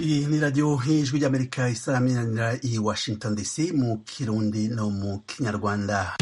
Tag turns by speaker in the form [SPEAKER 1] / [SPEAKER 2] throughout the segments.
[SPEAKER 1] iyi ni radiyo y'ijwi ry'amerika isaminanira i washington dc mu kirundi no mu kinyarwanda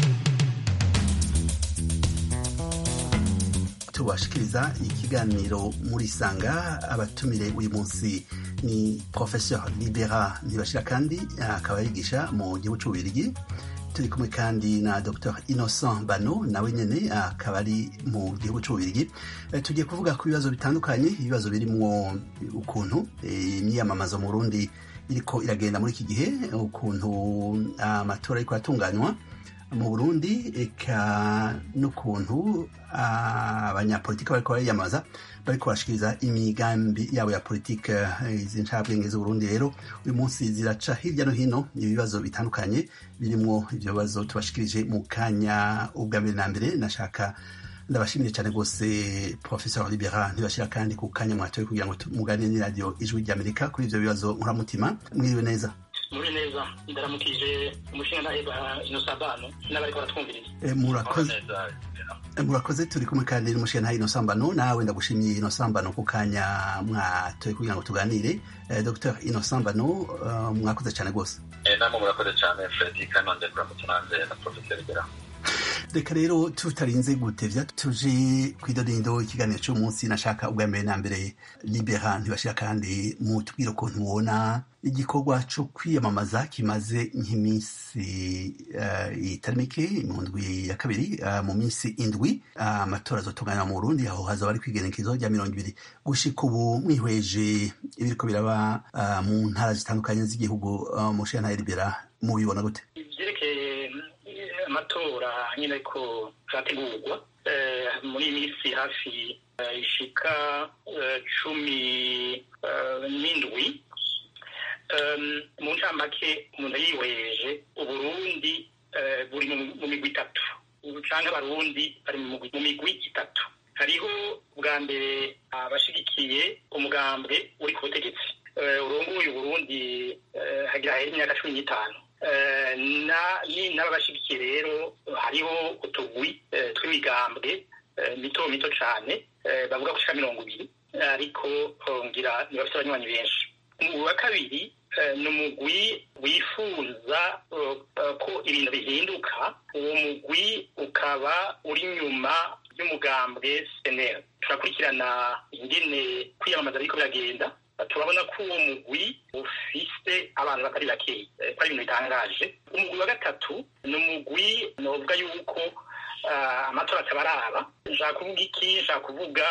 [SPEAKER 1] tubashikiriza ikiganiro muri sanga abatumire uyu munsi ni professeur libera ntibashira kandi akaba yigisha mu gihugu c'ububirigi turi kumwe kandi na dr innocent bano nawe nyene akaba ari mu gihugu c'ububirigi tugiye kuvuga ku bibazo bitandukanye ibibazo birimwo ukuntu imyiyamamazo mu burundi iriko iragenda muri iki gihe ukuntu amatora ariko aratunganywa mu burundi eka n'ukuntu abanyapolitiki bariko bariyamamaza bariko barashikiriza imigambi yabo ya politike izi ncabwenge z'uburundi rero uyu munsi ziraca hirya no hino ibibazo bitandukanye birimwo ivyo bibazo tubashikirije mu kanya ubwa mbere na mbere nashaka ndabashimire cyane rwose professeur libera ntibashira kandi ku kanya mwatoye kugira ngo muganire n'iradiyo ijwi ry'amerika kuri ivyo bibazo nkuramutima mwiriwe neza
[SPEAKER 2] muri neza ndaramukije umushinga ntaheba inosambano n'abariko baratwumviriza
[SPEAKER 1] murakoze murakoze turi kumwe kandi n'umushinga ntahe inosambano nawe ndagushimiye inosambano ku kanya mwatoye kugira ngo tuganire dr inosambano mwakoze cyane rwose
[SPEAKER 3] namwe murakoze cyane fredi kanonde kuramutse nanze na professeur libera
[SPEAKER 1] reka rero tutarinze gutevya tuje kwidodindo ikiganiro cy'umunsi nashaka ubwa mbere na mbere libera ntibashira kandi mutubwire ukuntu mubona igikorwa co kwiyamamaza kimaze nk'iminsi uh, itari mike mu ndwi ya kabiri uh, mu minsi indwi amatora uh, azotunganywa mu burundi aho hazaba ari kwigenekezo rya mirongo ibiri gushika ubu mwihweje ibiriko biraba mu ntara zitandukanye z'igihugu mushiya ntaye libera mubibona gute
[SPEAKER 2] amatora nyine ko zategurwa muri iyi minsi hafi ishika cumi n'indwi mu ncamake umuntu yiweje uburundi buri mu migwi itatu canke abarundi bari mu migwi itatu hariho bwa mbere abashigikiye umugambwe uri ku butegetsi urongoye uburundi hagira hera imyaka cumi n'itanu n'ababashigikiye rero hariho utugwi tw'imigambwe mito mito cane bavuga gushika mirongo ibiri ariko ngira ntibafite abanywanyi benshi umugwi wa kabiri ni umugwi wifuza ko ibintu bihinduka uwo mugwi ukaba uri nyuma y'umugambwe senera turakurikirana ingene kwiyamamaza biriko biragenda turabona ko uwo mugwi ufise abantu batari bakeyi ko ari ibintu bitangaje umugwi wa gatatu ni umugwi novuga yuko amatora atabaraba nshaka kuvuga iki nshaka kuvuga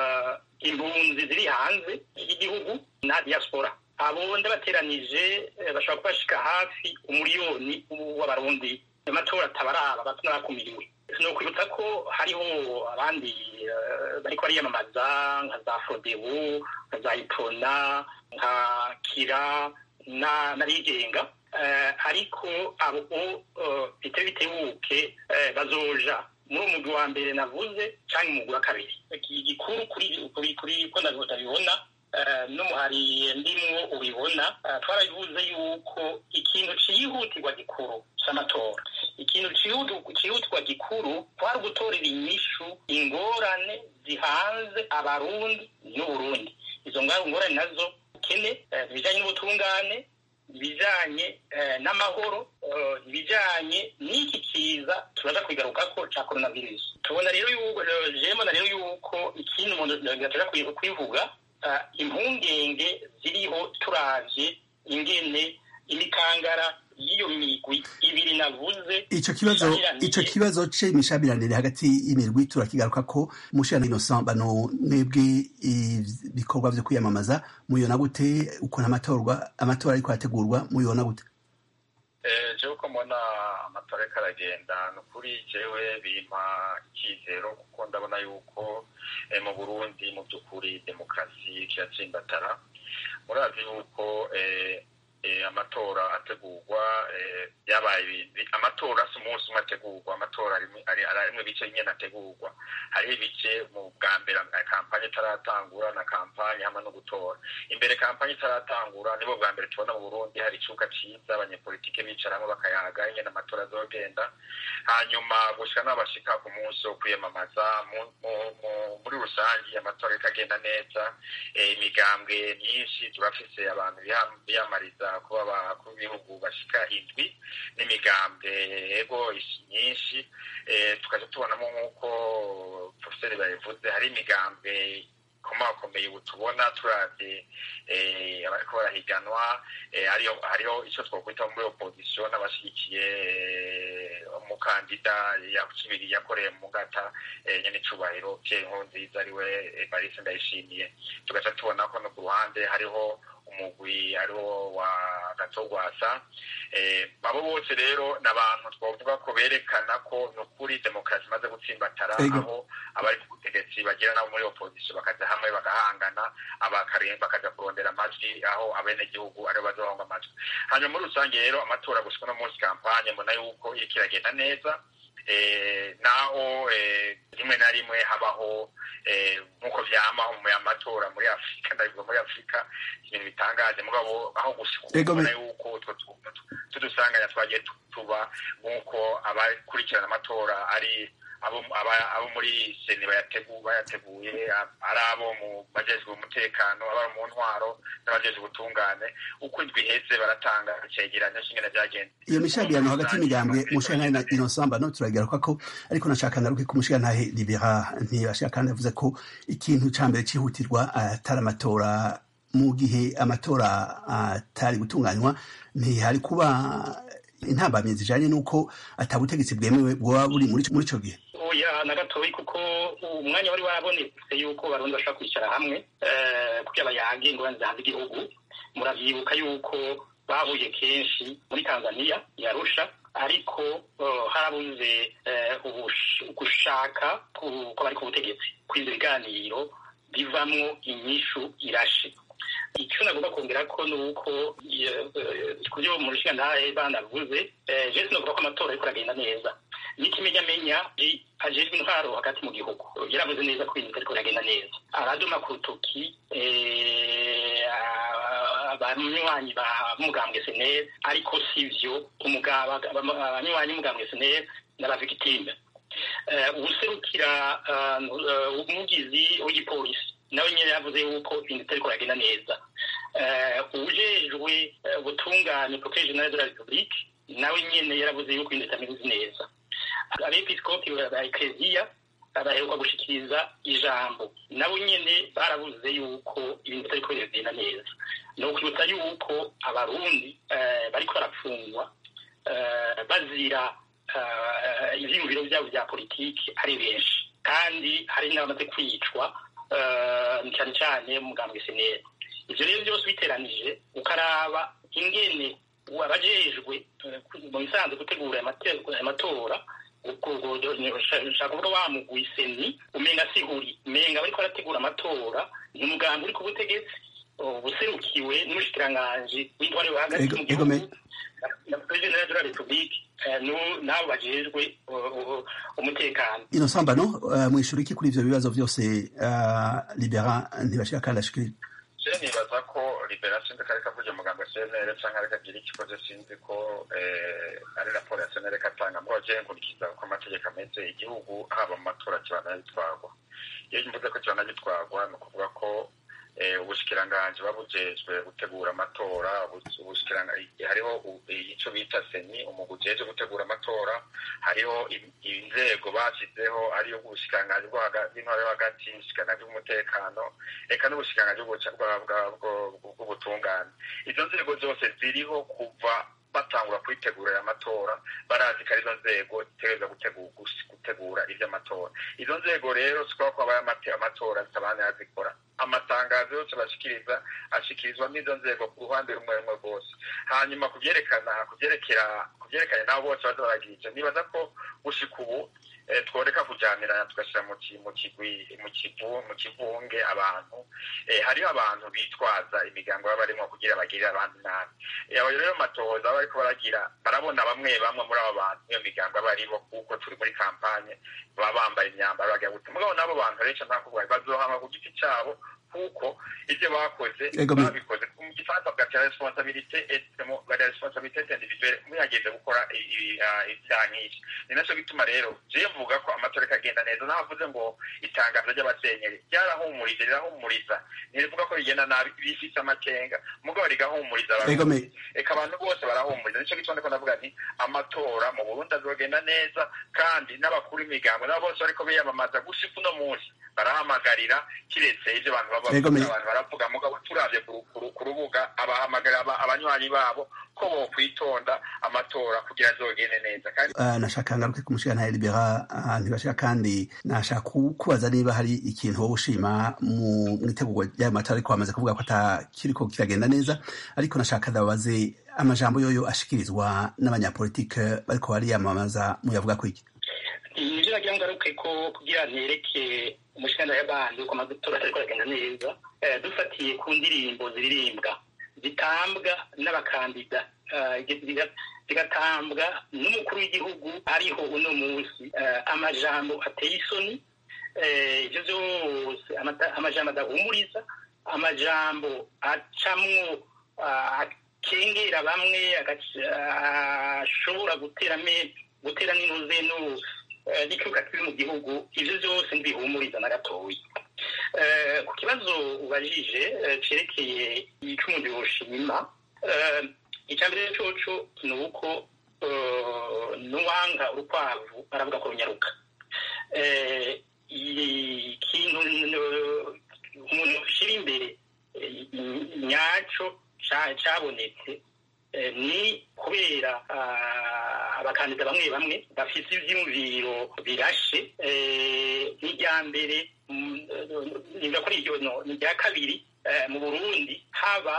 [SPEAKER 2] impunzi ziri hanze y'igihugu na diaspora abo ndabateranije bashobora kuba bashika hafi umuriyoni w'abarundi amatora atabaraba bato n'abakumiriwe ni ukwibutsa ko hariho abandi bariko bariyamamaza nka za fodebu nka za ipona nka kira n'abigenga ariko abo bitari bitebuke bazoja muri umugwi wa mbere navuze canke umugwi wa kabiri igikuru kuri ko ndabibona n'umuhari ndimwo ubibona twarabivuze yuko ikintu cihutirwa gikuru c'amatora ikintu cihutirwa gikuru kwari gutorera inyishu ingorane zihanze abarundi n'uburundi izo ngorane nazo ukene ibijanye n'ubutungane ibijanye n'amahoro ibijanye n'iki kiza turaza kwigarukako ca coronavirus tubona rero yuko jemona rero yuko ikindi umuntu gatoja kwivuga impungenge ziriho turavye ingene imikangara y'iyo migwi ibiri navuze
[SPEAKER 1] ico kibazo ico kibazo c'imishabiranire hagati y'imirwi turakigaruka ko mushana Innocent bano mwebwe ibikorwa vyo kwiyamamaza muyona gute ukuntu amatorwa amatora ariko arategurwa muyona gute
[SPEAKER 3] jewe ko mbona amatora ariko aragenda ni ukuri jewe bimpa icyizero kuko ndabona yuko mu burundi mu by'ukuri demokarasi kiratsimbatara murazi yuko amatora ategurwa yabaye amatora si umunsi umwe ategurwa amatora ari rimwe bice nyine ategurwa hariho ibice mu bwa mbere kampanye itaratangura na kampanye hamwe no gutora imbere kampanye itaratangura nibo bwa mbere tubona mu burundi hari icuka ciza abanyepolitike bicaramo bakayaga ingene amatora azogenda hanyuma gushika n'abashika ku munsi wo kwiyamamaza muri rusange amatora ikagenda neza imigambwe myinshi turafise abantu biyamariza kuba abakuru b'ibihugu bashika indwi n'imigambwe ego myinshi tukaja tubonamo nk'uko profeseri babivuze hari imigambwe komakomeye ubu tubona turavye abariko barahiganwa hariho ico twokwita muri opposition n'abashigikiye umukandida yakibiri yakoreye mu ngata nyene icubahiro pierre nkurunziza ariwe evariste ndayishimiye tugaca tubona ko no ku ruhande hariho umugwi ariwo wa gatogwasa abo bose rero ni abantu twavuga ko berekana ko ni ukuri demokarasi imaze gutsimbatara aho abari ku butegetsi bagira nabo muri opozisiyo bakaja hamwe bagahangana bakaja kurondera amajwi aho abenegihugu aribo bazohonga amajwi hanyuma muri rusange rero amatora gushika no munsi kampanye mbona yuko iriko iragenda neza naho rimwe na rimwe habaho nk'uko vyamaho mu amatora muri afurika ndabivuga muri afurika ibintu bitangaje mugabo aho gushikubona yuko utwo tudusanganya twagiye tuba nk'uko abakurikirana amatora ari abo muri seni bayateguye ari abo mu bajejwe umutekano abari mu ntwaro n'abajejwe ubutungane uko indwi iheze baratanga icegeranyo c'ingene vyagenze
[SPEAKER 1] iyo mishamirano hagati y'imigambwe umushirantahe na inosamba no turagaruka ko ariko nashaka ngaruke ku mushirantahe libera ntibashaka kandi avuze ko ikintu ca mbere cihutirwa atari amatora mu gihe amatora atari gutunganywa ntihari kuba intambamyi zijanye n'uko atabutegetsi bwemewe bwoba buri muri ico gihe
[SPEAKER 2] oya na gatoyi kuko umwanya wari wabonetse yuko barundi bashobora kwicara hamwe kugira bayage ingorane zihanze igihugu muravyibuka yuko bahuye kenshi muri tanzania yarusha ariko harabuze gushaka kw'abari ku butegetsi kw'ivyo biganiro bivamwo inyishu irashe icyo nagomba kongera ko ni uko ku byo mu rushingantahe banavuze jewe sinovuga ko amatora ariko aragenda neza n'ikimenyamenya ajejwe intwaro hagati mu gihugu yaravuze neza ko ibintu ariko biragenda neza araduma ku rutoki abanywanyi b'umugambwe seneri ariko sivyo abanywanyi b'umugambwe seneri n'abavigitime uwuserukira umugizi w'igipolisi nawe nyine yavuze yuko ibintu bitariko biragenda neza uwujejwe ubutungane prokeye general de la republique nawe nyene yaravuze yuko ibintu bitameze neza abepiskopi ba ekleziya baheruka gushikiriza ijambo nabo nyene baravuze yuko ibintu bitariko biragenda neza ni ukwibutsa yuko abarundi bariko barapfungwa bazira ivyiyumviro vyabo vya politiki ari benshi kandi hari n'abamaze kwicwa cyane cyane mugambwe seneri ivyo rero byose biteranije ukaraba ingene abajejwe mu bisanzwe gutegura amatora ushaka kuvuga wamugwi seni umenga sihuri umenga bariko barategura amatora ni umugambi uri ku butegetsi buserukiwe n'umushikiranganji w'intwari wo hagati mu gihugu na perezida de la republique n'abo bajejwe umutekano
[SPEAKER 1] ino sambano mwishura iki kuri ivyo bibazo vyose libera ntibashika kandi ashikirije
[SPEAKER 3] je nibaza ko libera sinzi kareka kuja mugambo cnr canke ariko agira ikikoze sinzi ko ari raporo ya cnr katanga mugabo je nkurikiza uko amategeko ameze igihugu haba mu matora kibana gitwarwa iyo mvuze ko kibana gitwarwa ni ukuvuga ko ubushikiranganji babujejwe gutegura amatora hariho ico bita seni umugwi ujejwe gutegura amatora hariho inzego bashyizeho ariyo ubushikiranganji bw'intwaro yo hagati ubushikiranganji bw'umutekano eka n'ubushikiranganji bw'ubutungane izo nzego zose ziriho kuva batangura kwitegura aya matora barazi ko arizo nzego zitegereza gutegura ivy'amatora izo nzego rero sikuba ko habaye amatora zitabana yazikora amatangazo yose bashikiriza ashikirizwa n'izo nzego ku ruhande rumwe rumwe rwose hanyuma kuvyerekana kuvyerekera kuvyerekanye nabo bose baza baragira ivyo nibaza ko gushika ubu tworeka kujyanirana tugashyira mu kigwi mu kivunge abantu hariho abantu bitwaza imigango baba barimo kugira bagirire abandi nabi aho rero matohoza baba bariko baragira barabona bamwe bamwe muri abo bantu iyo migango aba aribo kuko turi muri kampanye baba bambaye imyambaro bagira gute mugabo n'abo bantu rero nta kuvuga bazohama ku giti cyabo kuko ibyo bakoze babikoze mu gifaransa bwa responsabilité bwa responsabilité individuelle muyageze gukora ibyaha nk'iki ni nacyo bituma rero jewe mvuga ko amatora ikagenda neza navuze ngo itangazo ry'abasenyeri ryarahumurije rirahumuriza ntirivuga ko rigenda nabi bifise amakenga mugabo rigahumuriza reka abantu bose barahumuriza nicyo gituma ndiko ndavuga nti amatora mu burundi azogenda neza kandi n'abakuru imigambo nabo bose bariko biyamamaza gushika uno munsi barahamagarira kiretse ivyo abantu baba abantu baravuga mugabo turavye ku rubuga abahamagarira abanywanyi babo ko bokwitonda amatora kugira azogende neza kandi
[SPEAKER 1] nashaka ngaruke ku mushigantahe libera ntibashika kandi nashaka kubaza niba hari ikintu wowe ushima mu itegurwa ry'ayo matora ariko bamaze kuvuga ko atakiriko kiragenda neza ariko nashaka ndababaze amajambo yoyo ashikirizwa n'abanyapolitike bariko bariyamamaza muyavuga ko iki
[SPEAKER 2] nivyo nagira ngaruke ko kugira ntereke umushikanda y'abantu ko amatora ariko aragenda neza dufatiye ku ndirimbo ziririmbwa zitambwa n'abakandida zigatambwa n'umukuru w'igihugu ariho uno munsi amajambo ateye isoni ivyo vyose amajambo adahumuriza amajambo acamwo akengera bamwe ashobora gutera gutera n'inuze n'ikibuga kiri mu gihugu ivyo vyose ntibihumuriza na gatoya ku kibazo ubajije cerekeye ico umuntu yoshima icya mbere coco ni uko n'uwanga urukwavu aravuga ko runyaruka ikintu umuntu ushyira imbere nyaco cabonetse ni kubera abakandida bamwe bamwe bafite ivyiyumviro birashe n'irya mbere niga kuri iryo ni irya kabiri mu burundi haba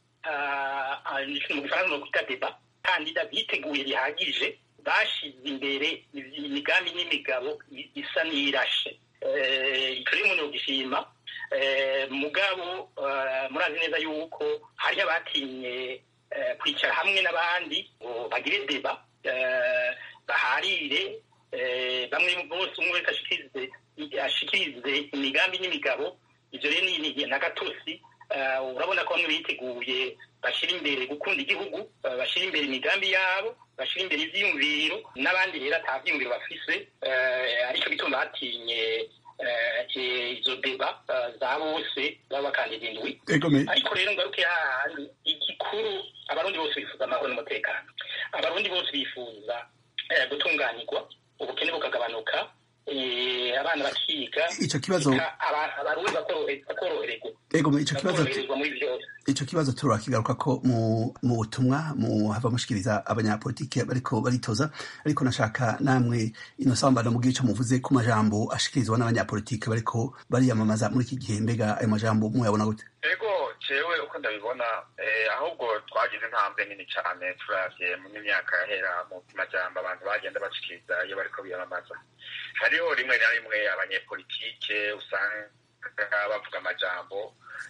[SPEAKER 2] mu gifaransa no kwita deba kandida biteguye bihagije bashize imbere imigambi n'imigabo isa n'irashe ico rero umuntu yogishima mugabo murazi neza yuko hariho abatinye kwicara hamwe n'abandi ngo bagire deba baharire bamwe bose umwe wese ashikirize imigambi n'imigabo ivyo rero ni n'agatosi urabona ko bamwe biteguye bashyira imbere gukunda igihugu bashyira imbere imigambi yabo bashyira imbere ivyiyumviro n'abandi rero ata vyiyumviro bafise aricyo gituma batinye izo deba za bose b'abakandida indwi ariko rero ngaruke hahandi igikuru abarundi bose bifuza amahoro n'umutekano abarundi bose bifuza gutunganirwa ubukene bukagabanuka abana bakiga
[SPEAKER 1] ico kibazo
[SPEAKER 2] abarundi bakorohererwa
[SPEAKER 1] ego ico kibazo ico kibazo turakigaruka ko mu mu butumwa mu hava mushikiriza abanyapolitike bariko baritoza ariko nashaka namwe ino sambano mugira ico muvuze ku majambo ashikirizwa n'abanyapolitike bariko bariyamamaza muri iki gihe mbega ayo majambo muyabona gute
[SPEAKER 3] ego jewe uko ndabibona ahubwo twagize intambwe nini cyane turavye mu myaka yahera mu majambo abantu bagenda bashikiriza iyo bariko biyamamaza hariho rimwe na rimwe abanyepolitike usanga bavuga amajambo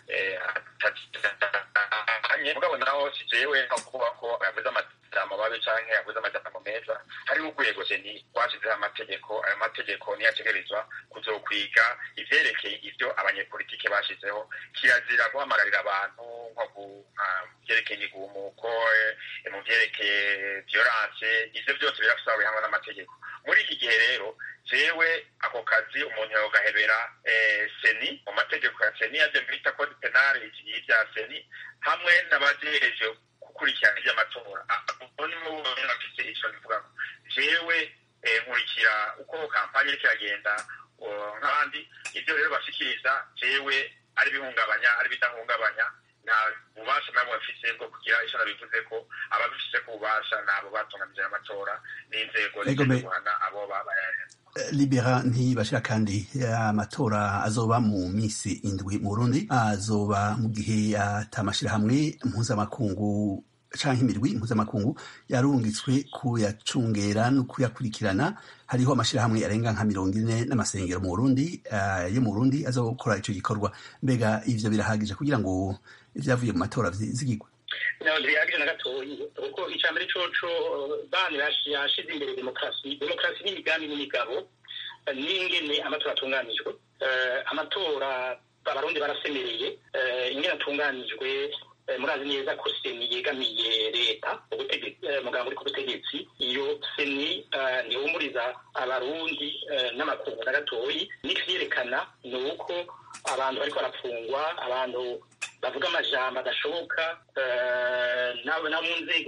[SPEAKER 3] mugabo naho si jewe kuvuga ko yavuze amajambo mabi canke yavuze amajambo meza hariho urwego jeni rwashizeho amategeko ayo mategeko niyo ategerezwa kuzokwiga ivyerekeye ivyo abanyepolitike bashizeho kirazira guhamagarira abantu nko mu vyerekeye imigumuko mu vyerekeye violence ivyo vyose birafise bihanwa n'amategeko muri iki gihe rero jewe ako kazi umuntu yogahebera seni mu mategeko ya seni yavyo bita code penal y'ivya seni hamwe n'abajereje gukurikirana ivy'amatora nibo bafise ico bivuga jewe nkurikira uko kampanye iriko iragenda nk'abandi ivyo rero bashikiriza jewe ari bihungabanya ari bidahungabanya nta bubasha nabo bafise bwo kugira ico nabivuze ko ababifise ko ububasha nabo batunganije amatora n'inzego guhana abo babaye
[SPEAKER 1] libera ntibashira kandi amatora azoba mu misi indwi mu burundi azoba mu gihe atamashirahamwe mpuzamakungu canke imirwi mpuzamakungu yarungitswe kuyacungera no kuyakurikirana hariho amashirahamwe arenga nka mirongo ine n'amasengero mu burundi uh, yo mu burundi azokora ico gikorwa mbega ivyo birahagije kugira ngo ivyavuye mu matora zigigwe
[SPEAKER 2] ntibihagije na gatoyi kuko icya mbere coco bani yashize imbere demokarasi demokarasi n'imigambi n'imigabo n'ingene amatora atunganijwe amatora abarundi barasemereye ingene atunganijwe murazi neza ko seni yegamiye leta muganga uri ku butegetsi iyo seni ntihumuriza abarundi n'amakungu na gatoyi n'ivyerekana ni uko abantu bariko barafungwa abantu bavuga amajambo adashoboka na mu nzego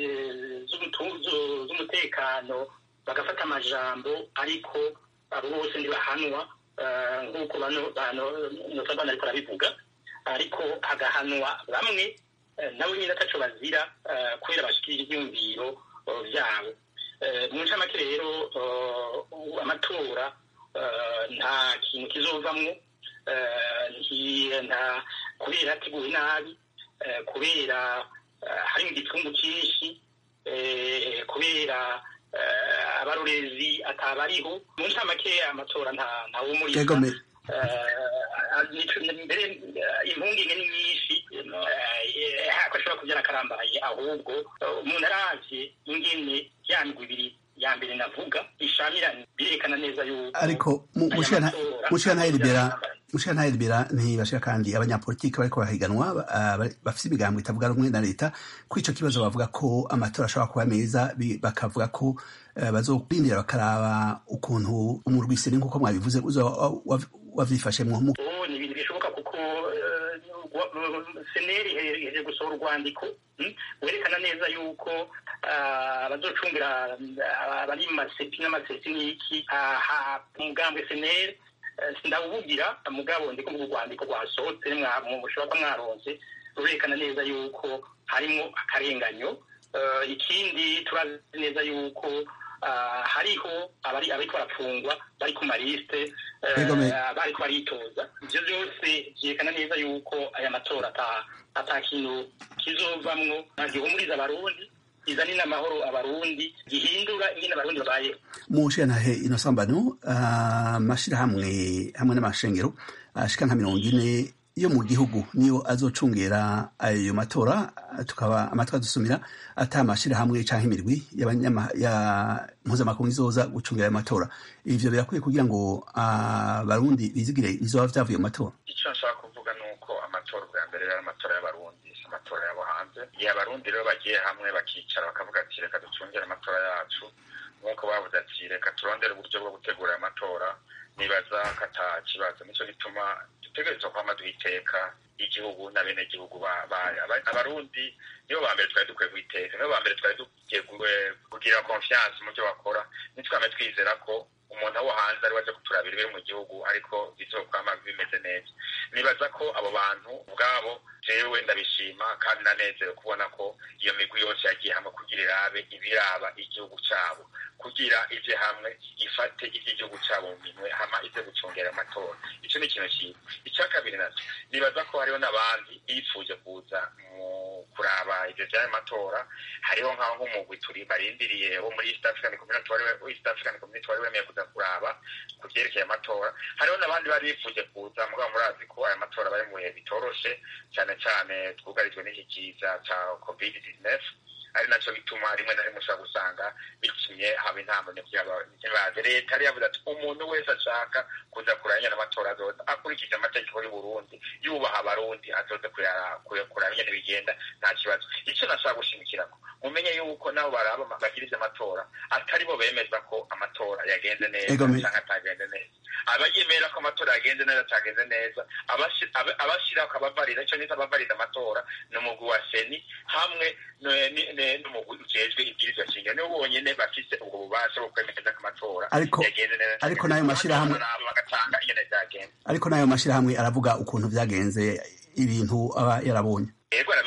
[SPEAKER 2] z'umutekano bagafata amajambo ariko abo bose ntibahanwa nk'uko nosabana ariko arabivuga ariko hagahanwa bamwe nabo nyine ataco bazira kubera bashikirira ivyumviro vyabo mu ncamake rero amatora nta kintu kizovamwo nta kubera ateguwe nabi kubera harimo igipfungu cyinshi kubera abarorezi atabariho mu ncamake amatora ntawumuriza mbere impungenge ni nyinshi ko ashobora kubyara akarambaye ahubwo umuntu aravye ingene ya migwi ibiri ya mbere navuga ishamiranye birerekana neza yuko
[SPEAKER 1] ariko mushikantayiribera mushikantayiribera ntibashika kandi abanyapolitiki bariko barahiganwa bafise imigambo itavuga rumwe na leta ko ico kibazo bavuga ko amatora ashobora kuba meza bakavuga ko bazorindira bakaraba ukuntu umurwisiri nk'uko mwabivuze wavyifashemwo
[SPEAKER 2] ni ibintu bishoboka kuko seneri iheje gusohora urwandiko werekana neza yuko abazocungira abari mu masepi n'amasesi n'iki umugambwe seneri ndawubugira mugabo ndiko mu rwandiko rwasohotse mushobora kuba mwaronse rurerekana neza yuko harimo akarenganyo ikindi turazi neza yuko hariho abari ariko barafungwa bari ku marisite bariko baritoza ivyo vyose vyerekana neza yuko aya matora ata kintu kizovamwo gihumuriza abarundi izani n'amahoro abarundi gihindura ingene abarundi babayeho
[SPEAKER 1] mu nshenantahe ino sambano amashirahamwe hamwe n'amashengero ashika nka mirongo ine yo mu gihugu niyo azocungera ayo matora tukaba amatwi adusumira ata amashirahamwe canke imirwi ya mpuzamakungu izoza gucungira ayo matora ivyo birakwiye kugira ngo abarundi bizigire bizoba vyavuye mu matora
[SPEAKER 3] ico nshaka kuvuga ni uko amatora bwa mbere yari amatora y'abarundi si amatora yabo hanze igihe abarundi rero bagiye hamwe bakicara bakavuga ati reka ducungire amatora yacu nk'uko bavuze ati reka turondere uburyo bwo gutegura ayo matora nibaza ko ata kibazo nico gituma dutegerezwa kwama duhiteka igihugu n'abenegihugu abarundi nibo ba mbere twari dukwiye guhiteka nibo ba mbere twari dukwiye kugira confiance mu byo bakora nitwame twizera ko umuntu wo hanze ari waje kuturabira ibiri mu gihugu ariko bizokwama bimeze neza nibaza ko abo bantu ubwabo jewe ndabishima kandi nanezerewe kubona ko iyo migwi yose yagiye hamwe kugira irabe ibiraba igihugu cabo kugira ije hamwe ifate ivy'igihugu cabo mu minwe hama ize gucungera amatora ico ni ikintu cyiza icya kabiri naco nibaza ko hariho n'abandi bifuje kuza mu kuraba ivyo vy'ayo matora hariho nk'aho nk'umugwi turi barindiriye wo muri east african community wari east african community wari wemeye kuza kuraba ku vyerekeye amatora hariho n'abandi bari bifuje kuza mugabo murazi ko aya matora bari mu bihe bitoroshe cyane cyane twugarijwe n'iki kiza ca covid 19 ari naco bituma rimwe na rimwe ushobora gusanga bitumye haba intambwe ntibaze leta yari yavuze ati umuntu wese ashaka kuza kuranya n'amatora azoza akurikije amategeko y'u Burundi yubaha abarundi azoze kuraba ingene bigenda nta kibazo ico nashaka gushimikirako mumenye yuko nabo baraba bagirize amatora atari bo bemeza ko amatora yagenze neza canke atagenze neza abayemera ko amatora yagenze neza atagenze neza abashira akabavarira ico nita abavarira amatora ni umugwi wa seni hamwe n'umugwi ujejwe ibwirizwa shingiro nibo bonyene bafise ubwo bubasha bwo kwemeza ko amatora yagenze neza
[SPEAKER 1] ariko nayo mashirahamwe
[SPEAKER 3] bagatanga ingene vyagenze
[SPEAKER 1] ariko nayo mashirahamwe aravuga ukuntu vyagenze ibintu aba yarabonye
[SPEAKER 3] yego arabishikiriza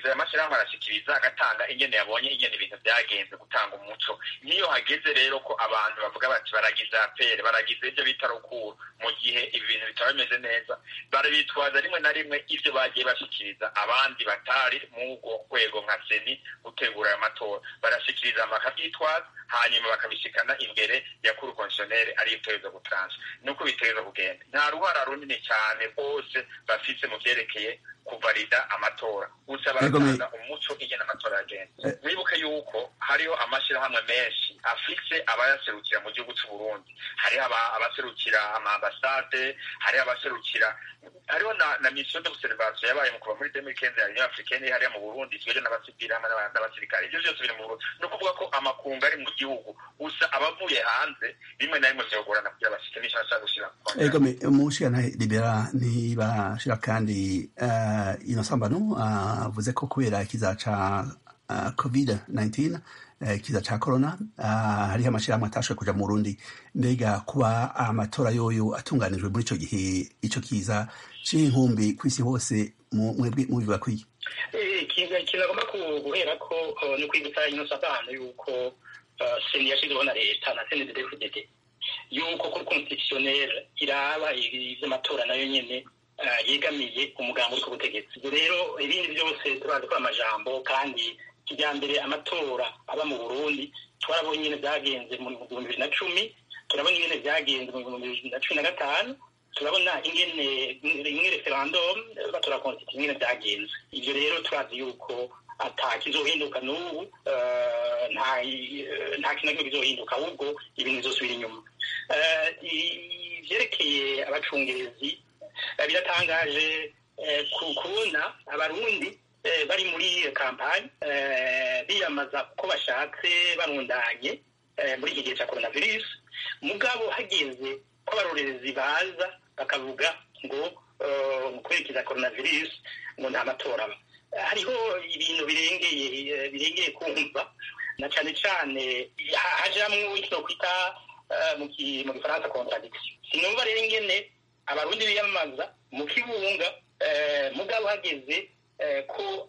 [SPEAKER 3] arashikiriza aya mashyirahamwe arashikiriza agatanga ingene yabonye ingene ibintu byagenze gutanga umuco nk'iyo hageze rero ko abantu bavuga bati baragize apere baragize ibyo bita rukuru mu gihe ibi bintu bitaba bimeze neza barabitwaza rimwe na rimwe ibyo bagiye bashikiriza abandi batari mu rwego nka seni gutegura aya matora barashikiriza bakabyitwaza hanyuma bakabishikana imbere ya kuru konsiyoneri ariyo itegereza gutransa nuko bitegereza kugenda nta ruhara runini cyane rwose bafite mu byerekeye kuvalida amatora gusa baratanga umuco ingene amatora yagenda wibuke yuko hariho amashyirahamwe menshi afise abayaserukira mu gihugu cy'u Burundi hariho abaserukira amaambasade hariho abaserukira hariho na, na mission d'observation yabaye mu kuva muri 2015 ya Union Africaine hariya mu Burundi twebwe n'abasivili hamwe n'abasirikare ivyo vyose biri mu Burundi no kuvuga ko amakungu ari mu gihugu gusa abavuye hanze rimwe na rimwe vyogorana kugira bashike n'icyo bashaka gushira
[SPEAKER 1] ego me umushikana libera ntibashira kandi uh, inosambano avuze uh, ko kubera ikiza ca uh, covid-19 kiza ca corona hariho amashirahamwe atashoboye kuja mu Burundi mbega kuba amatora yoyo atunganijwe muri ico gihe ico kiza c'inkumbi kw'isi hose mwebwe mubivuga kwiki
[SPEAKER 2] ikintu agomba guhera ko ni kwibutsa inosa abana yuko seni yashizeho na leta na seni de yuko kuri constitutionnel iraba ivy'amatora nayo nyene yegamiye umugambi uri ku butegetsi rero ibindi byose turazi ko amajambo kandi kijyambere amatora aba mu burundi twarabonye nyine byagenze mu bihumbi bibiri na cumi turabona ingene byagenze mu bihumbi bibiri na cumi na gatanu turabona ingene rimwe referendum batora constitution ingene byagenze ivyo rero turazi yuko ata kizohinduka n'ubu nta kintu na kimwe kizohinduka ahubwo ibintu bizosubira inyuma ivyerekeye abacungerezi biratangaje kubona abarundi bari muri kampani biyamaza uko bashatse barundanye muri iki gihe cya coronavirus mugabo hageze ko abarorerezi baza bakavuga ngo mu kwerekeza coronavirus ngo nta matora aba hariho ibintu birengeye birengeye kumva na cyane cyane hajamwo icyo kwita mu gifaransa contradiction sinumva rero ingene abarundi biyamamaza mu kibunga mugabo hageze ko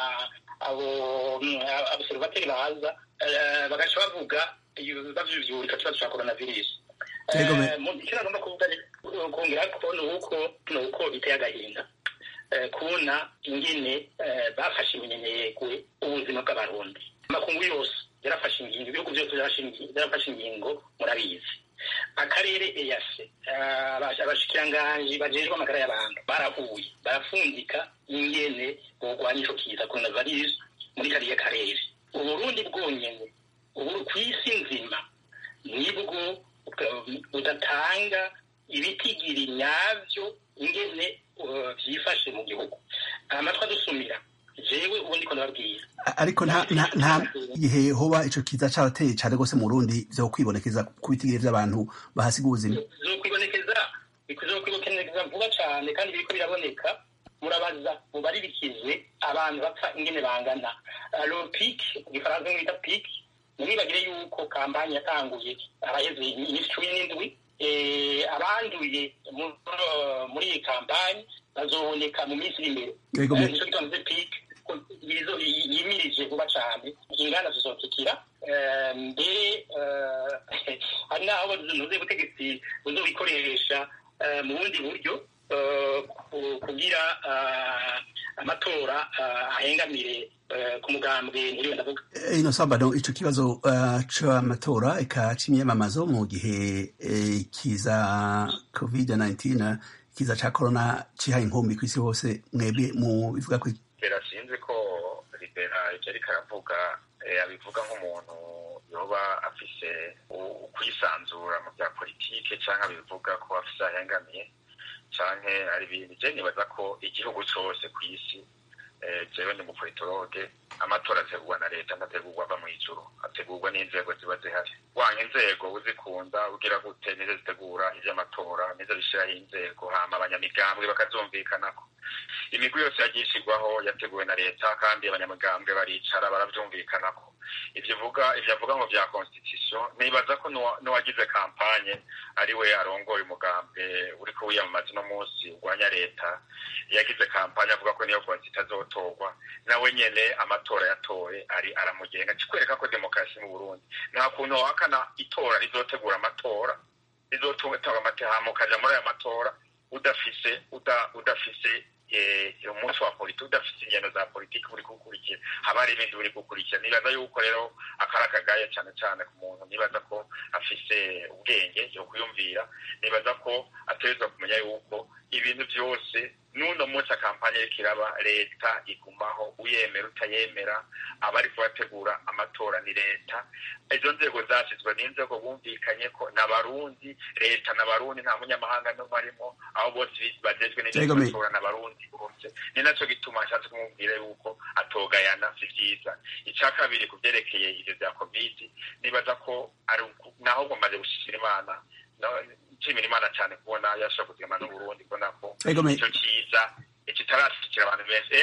[SPEAKER 2] abo abaserivateri baza bagaca bavuga bavyuvyura ico kibazo ca coronavirus icyo nagomba kuvuga kongera ko ni uko ni uko biteye agahinda kubona ingene bafashe iminyenegwe ubuzima bw'abarundi amakungu yose yarafashe ingingo ibihugu byose byarafashe ingingo murabizi akarere eyase abashikiranganji bajejwe amagara y'abantu barahuye barafundika ingene bogwanya ico kiza coronavirus muri kariya karere uburundi bwonyene ubu ku isi nzima nibwo budatanga ibitigiri nyavyo ingene vyifashe mu gihugu amatwi adusumira jewe ubu ndiko ndababwira
[SPEAKER 1] ariko nta nta gihe hoba ico kiza carateye cane gose mu Burundi vyo kwibonekeza ku bitigiri vy'abantu bahasiga ubuzima
[SPEAKER 2] zokwibonekeza bizokwibonekeza vuba cane kandi biriko biraboneka murabaza mubaririkize abantu bapfa ingene bangana lo pic mu gifaransa bita pic ntimwibagire yuko kampani yatanguye araheze iminsi cumi n'indwi abanduye muri iyi kampani bazoboneka mu minsi iri imbere nico gituma mvuze pic yimirije vuba cane inganda zizokikira mbere hari n'aho nuze ubutegetsi buzobikoresha mu bundi buryo kugira amatora ahengamire ku mugambwe ntiriwe ndavuga
[SPEAKER 1] ino sambano ico kibazo c'amatora eka c'imyamamazo mu gihe kiza covid 19 kiza ca corona cihaye inkumbi kw'isi hose mwebwe mu bivuga ko
[SPEAKER 3] libera sinzi ko libera ivyo ariko aravuga abivuga nk'umuntu yoba afise ukwisanzura mu bya politike canke abivuga ko afise ahengamiye canke ari ibintu je nibaza ko igihugu cose kw'isi jewe ni umupolitologe amatora ategurwa na leta ntategurwa ava mw'ijuru ategurwa n'inzego ziba zihari wanga inzego uzikunda ugira gute nizo zitegura ivy'amatora nizo bishiraho inzego hama abanyamigambwe bakazumvikanako imigwi yose yagiye ishyirwaho yateguwe na leta kandi abanyamugambwe baricara barabyumvikanako ivyo vuga ivyo avuga ngo vya constitution nibaza ko n'uwagize kampanye ari we arongoye umugambwe uriko wiyamamaza uno munsi urwanya leta yagize kampanye avuga ko niyo constitution azotorwa nawe nyene amatora yatoye ari aramugenga kikwereka ko demokarasi mu burundi nta kuntu wahakana itora rizotegura amatora rizotunga amatehamo ukaja muri ayo matora udafise udafise umunsi wa politiki udafite ingendo za politiki uri gukurikira haba hari ibindi uri gukurikira nibaza yuko rero akari akagaye cyane cyane ku muntu nibaza ko afise ubwenge yo kuyumvira nibaza ko ategerezwa kumenya yuko ibintu byose n'uno munsi akampanye iriko iraba leta igumaho uyemera utayemera abari kubategura amatora ni leta izo nzego zashyizwe n'inzego bumvikanye ko n'abarundi leta n'abarundi nta munyamahanga n'umwe arimo aho bose bagejwe n'ibyo n'abarundi bose ni nacyo gituma nshatse kumubwira yuko atogayana si byiza icya kabiri ku byerekeye ibyo bya kovidi nibaza ko ari naho mumaze gushishira imana nshimira imana cyane kubona yashobora kugema n'uburundi kubona ko icyo cyiza kitarashikira abantu benshi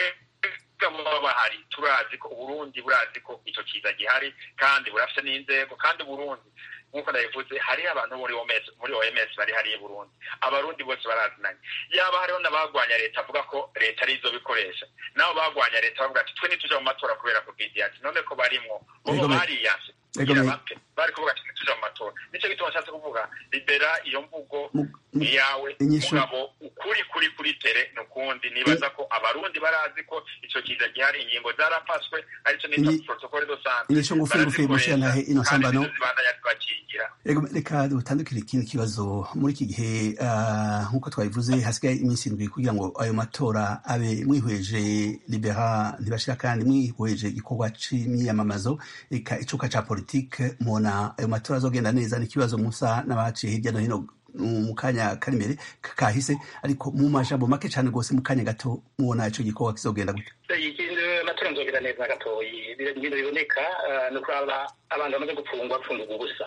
[SPEAKER 3] baba bahari turazi ko uburundi burazi ko icyo cyiza gihari kandi burafite n'inzego kandi uburundi nk'uko nabivuze hariho abantu muri oms muri oms bari hariya burundi abarundi bose barazinanye yaba hariho n'abagwanya leta avuga ko leta arizo bikoresha nabo bagwanya leta bavuga ati twe ntituja mu matora kubera covid ati none ko barimwo bobo bariyase bari kuvuga ati ntituja mu matora nicyo gituma nshatse kuvuga libera iyo mvugo ni yawe mugabo ukuri kuri kuri tere nukundi nibaza ko abarundi barazi ko ico kiza gihari ingingo zarafashwe arico nita protocole do santé
[SPEAKER 1] inyisho ngufi ngufi mushyantahe ino sambano
[SPEAKER 3] bakigira
[SPEAKER 1] reka dutandukire ikindi kibazo muri iki gihe nk'uko twabivuze hasigaye iminsi indwi kugira ngo ayo matora abe mwihweje libera ntibashira kandi mwihweje igikorwa c'imyiyamamazo eka icuka ca politike mubona ayo matora azogenda neza ni ikibazo musa n'abaciye hirya no hino mu kanya kari imbere kahise ariko mu majambo make cyane rwose mu kanya gato mubona ico gikorwa kizogenda gute
[SPEAKER 2] amatora nzogenda neza gatoyi ibintu biboneka ni ukuraba abantu bamaze gupfungwa bapfungirwa ubusa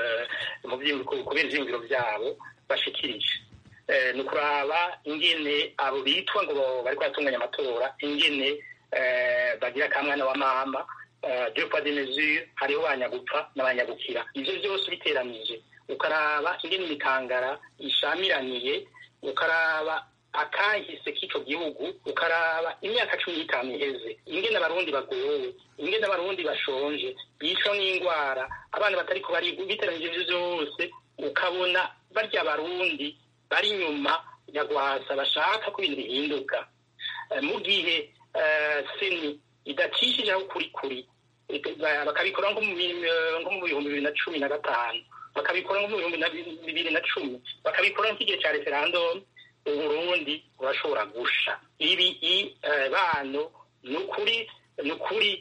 [SPEAKER 2] kubera ivyiyumviro vyabo bashikirije ni ukuraba ingene abo bitwa ngo bariko baratunganya amatora ingene bagira akamwana wa mama deux poids deux mesures hariho banyagupfa n'abanyagukira ivyo vyose biteranije ukaraba ingene imikangara ishamiraniye ukaraba akahise k'ico gihugu ukaraba imyaka cumi n'itanu iheze ingene abarundi bagowe ingene abarundi bashonje bicwa n'ingwara abana batariko biteranije ivyo vyose ukabona barya abarundi bari inyuma nyagwasa bashaka ko ibintu bihinduka mu gihe seni idacishije aho kuri kuri bakabikora nko mu bihumbi bibiri na cumi na gatanu bakabikora nko mu bihumbi bibiri na cumi bakabikora nk'igihe cya referandumu uburundi burashobora gusha ibi bano ni ukuri ni ukuri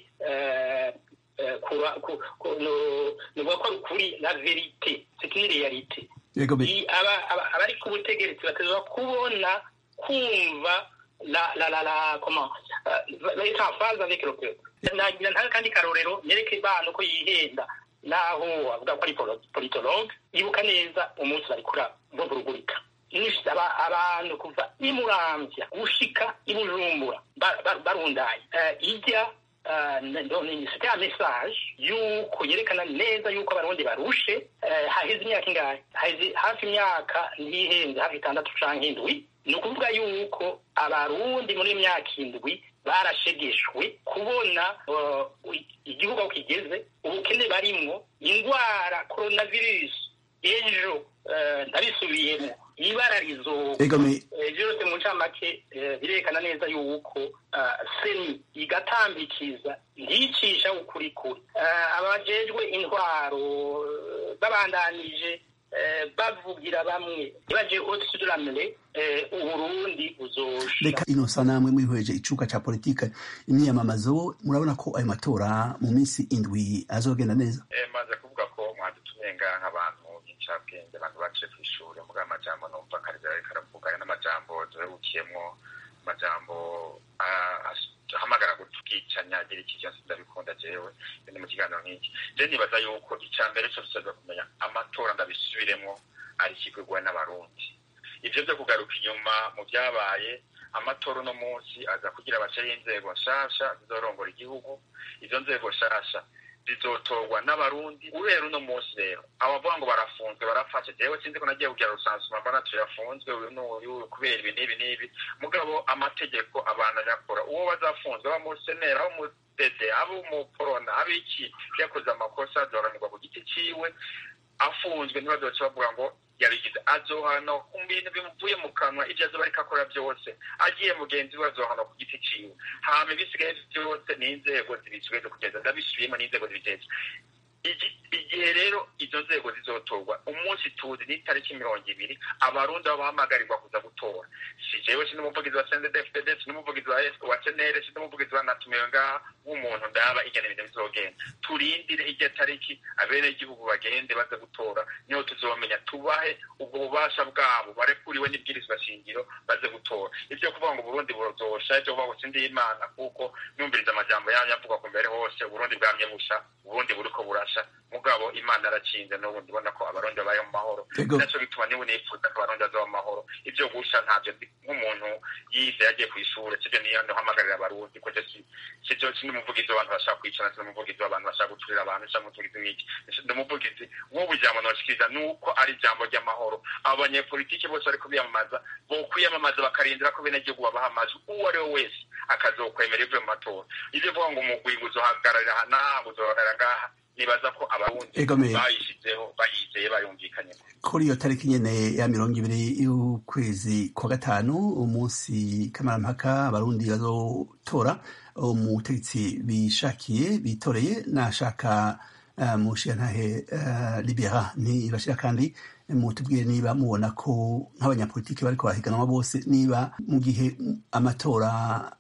[SPEAKER 2] nuvuga ko ari ukuri la verite c'est une réalité abari ku butegetsi batezwa kubona kumva la la la la comment être en phase avec le peuple nagira nta kandi karorero nereke bana uko yihenda naho avuga ko ari politologue yibuka neza umunsi barikura bavurugurika abantu kuva imuramvya gushika ibujumbura barundaye ijya c'était un message yuko yerekana neza yuko abarundi barushe haheze imyaka ingahe haheze hafi imyaka ntihenze hafi itandatu canke indwi ni ukuvuga yuko abarundi muri myaka indwi barashegeshwe kubona igihugu aho kigeze ubukene barimwo indwara coronavirus ejo ndabisubiyemo ibara rizoka byose mu ncamake birerekana neza yuko seni igatambikiza ntiyicisha ukuri kuri abajejwe intwaro babandanije bavugira bamwe baje au-dessus de la mêlée uburundi buzosha
[SPEAKER 1] reka ino sa namwe mwihweje icuka ca politike imyiyamamazo murabona ko ayo matora mu minsi indwi azogenda neza
[SPEAKER 3] maze kuvuga ko mwadutumye ngaha nk'abantu b'incabwenge abantu baciye kw'ishuri muga amajambo numva karivera ariko aravuga ayo n'amajambo duherukiyemwo amajambo ahamagara gutwicanya agira iki cyose ndabikunda jewe ni mu kiganiro nk'iki je nibaza yuko ica mbere cose tuza kumenya amatora ndabisubiremwo ari ikigwigwa n'abarundi ivyo vyo kugaruka inyuma mu vyabaye amatora uno munsi aza kugira bashyiraho inzego nshasha zizorongora igihugu izo nzego nshasha zizotorwa n'abarundi guhera uno munsi rero abavuga ngo barafunzwe barafashe jewe sinzi ko nagiye kugira rusansuma mbona tuyafunzwe uyu n'uyu kubera ibi n'ibi n'ibi mugabo amategeko abantu nyakora uwo bazafunzwe aba musenera abo mudede abo umuporona abo iki yakoze amakosa azoranirwa ku giti ciwe afunzwe ntibazoce bavuga ngo yabigize azohana ku bintu bimuvuye mu kanwa ibyo azoba ariko akora byose agiye mugenzi we azohana ku giti ciwe hama ibisigaye byose ni inzego zibisubije kugeza ndabisubiyemo n'inzego zibiteza igihe rero izo nzego zizotorwa umunsi tuzi n'itariki mirongo ibiri abarundi baba bahamagarirwa kuza gutora si jewe si n'umuvugizi wa sndfdd si n'umuvugizi wa senere si n'umuvugizi wa natumiwe ngaha w'umuntu ndaba igena ibintu bizogenda turindire iryo tariki abenegihugu bagende baze gutora niho tuzomenya tubahe ubwo bubasha bwabo barekuriwe n'ibwirizwa shingiro baze gutora ibyo kuvuga ngo uburundi burozosha ibyo kuvuga ngo sindi imana kuko numviriza amajambo yanyu avugwa ku mbere hose uburundi bwamye busha uburundi buriko burasha mugabo imana arakinze n'ubundi ubona ko abarundi babaye mu mahoro naco bituma niwe nifuza ko abarundi bazaba mu mahoro ivyo gusha ntavyo nk'umuntu yize yagiye kw'ishure sivyo niyo ndahamagarira abarundi ko sivyo si n'umuvugizi w'abantu bashaka kwicana si n'umuvugizi w'abantu bashaka guturira abantu canke umuvugizi w'iki ndi umuvugizi nk'ubu ijambo noshikiriza nuko ari ijambo ry'amahoro abo banyepolitike bose bariko biyamamaza bokwiyamamaza bakarindira ko benegihugu babaha amajwi uwo ari we wese akazokwemera ivuye mu matora ivyo vuga ngo umugwi ngo uzohagararira aha n'aha ngo uzohagararira ngaha nibaza ko abarundi bayishizeho bayizeye bayumvikanye
[SPEAKER 1] kuri iyo tariki nyene ya mirongo ibiri y'ukwezi kwa gatanu umunsi kamarampaka abarundi bazotora umutegetsi bishakiye bitoreye nashaka uh, mushiyantahe uh, libera ntibashira kandi mutubwire niba mubona ko nk'abanyapolitiki bariko barahiganwa bose niba mu gihe amatora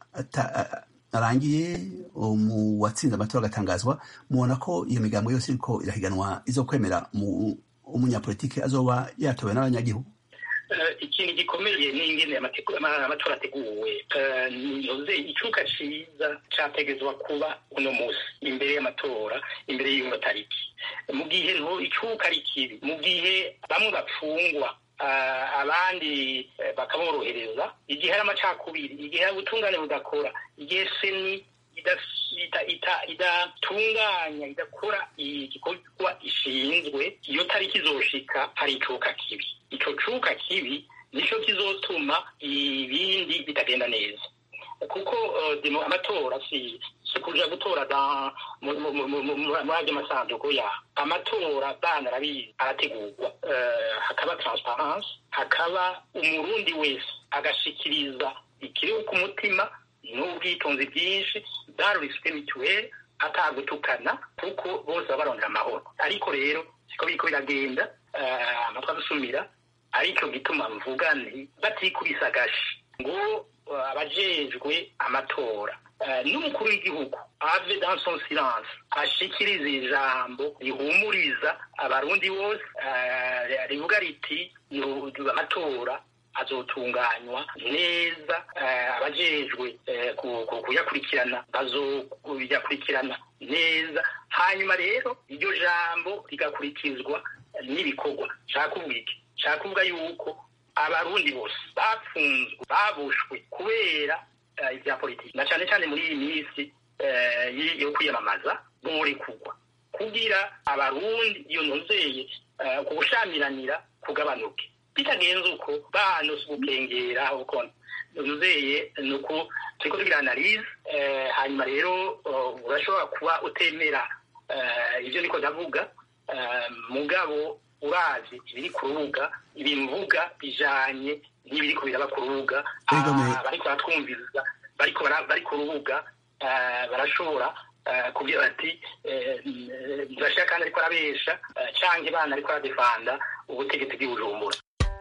[SPEAKER 1] arangiye mu watsinze amatora agatangazwa mubona ko iyo migambo yose iriko irahiganwa izokwemera umunyapolitiki azoba yatowe n'abanyagihugu
[SPEAKER 2] ikintu gikomeye n'ingene amatora ateguwe nyoze icuka ciza categezwa kuba uno musi imbere y'amatora imbere y'iyo tariki mu gihe nto icuka ari kibi mu gihe bamwe bapfungwa abandi bakaborohereza igihe hari amacakubiri igihe hari ubutungane budakora igihe seni idatunganya idakora igikorwa ishinzwe iyo tariki izoshika hari icuka kibi ico cuka kibi nico kizotuma ibindi bitagenda neza kuko amatora si si kuja gutora muri ayo masanduku ya amatora bana arabizi arategurwa hakaba transparence hakaba umurundi wese agashikiriza ikiri ku mutima n'ubwitonzi bwinshi bwaruriswe mituweli atagutukana kuko bose baba barondera amahoro ariko rero siko biriko biragenda amatwi adusumira aricyo gituma mvuga nti batikubise agashi ngo abajejwe amatora n'umukuru w'igihugu ave dans son silence ashikiriza ijambo rihumuriza abarundi bose rivuga riti amatora azotunganywa neza abajejwe kuyakurikirana bazoyakurikirana neza hanyuma rero iryo jambo rigakurikizwa n'ibikorwa nshaka kuvuga iki nshaka kuvuga yuko abarundi bose bafunzwe babushwe kubera ibya politiki na cyane cyane muri iyi minsi yo kwiyamamaza borekugwa kugira abarundi iyo nozeye ku gushamiranira kugabanuke bitagenze uko banose ubukengera uko nozeye ni uko turiko tugira analize hanyuma rero urashobora kuba utemera ibyo niko ndavuga mugabo urazi ibiri ku rubuga ibimvuga bijanye n'ibiriko biraba ku rubuga bariko baratwumviriza bariko bari ku rubuga barashobora kubwira bati ntibashaka kandi ariko arabesha canke bana ariko aradefanda ubutegetsi bw'ibujumbura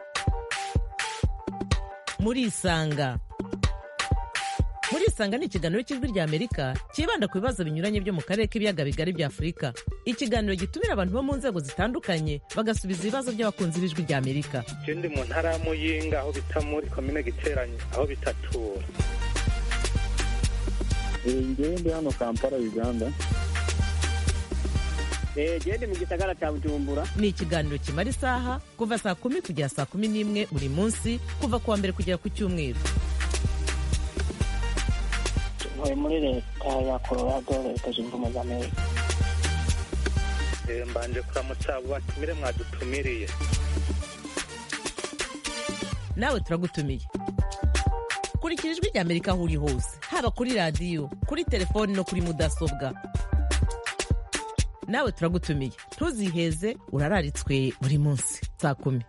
[SPEAKER 4] murisanga murisanga ni ikiganiro cy'ijwi rya amerika cyibanda ku bibazo binyuranye byo mu karere k'ibiyaga bigari bya afurika ikiganiro gitumira abantu bo mu nzego zitandukanye bagasubiza ibibazo by'abakunzi b'ijwi rya amerika
[SPEAKER 5] icyo ndi mu ntara ya muyinga aho bita muri komine giteranye aho bitatura
[SPEAKER 6] ngewe ndi hano kampala uganda
[SPEAKER 7] gende mu gisagara cya bujumbura
[SPEAKER 4] ni ikiganiro kimara isaha kuva saa kumi kugera saa kumi n'imwe buri munsi kuva ku wa mbere kugera ku cyumweru
[SPEAKER 8] ntuye muri leta ya colorado leta zunze ubumwe za amerika
[SPEAKER 5] Eh, mbanje kuramutsa abo batumire mwadutumiriye
[SPEAKER 4] nawe turagutumiye kurikira ijwi rya amerika aho uri hose haba kuri radiyo kuri telefoni no kuri mudasobwa nawe turagutumiye ntuziheze urararitswe buri munsi saa kumi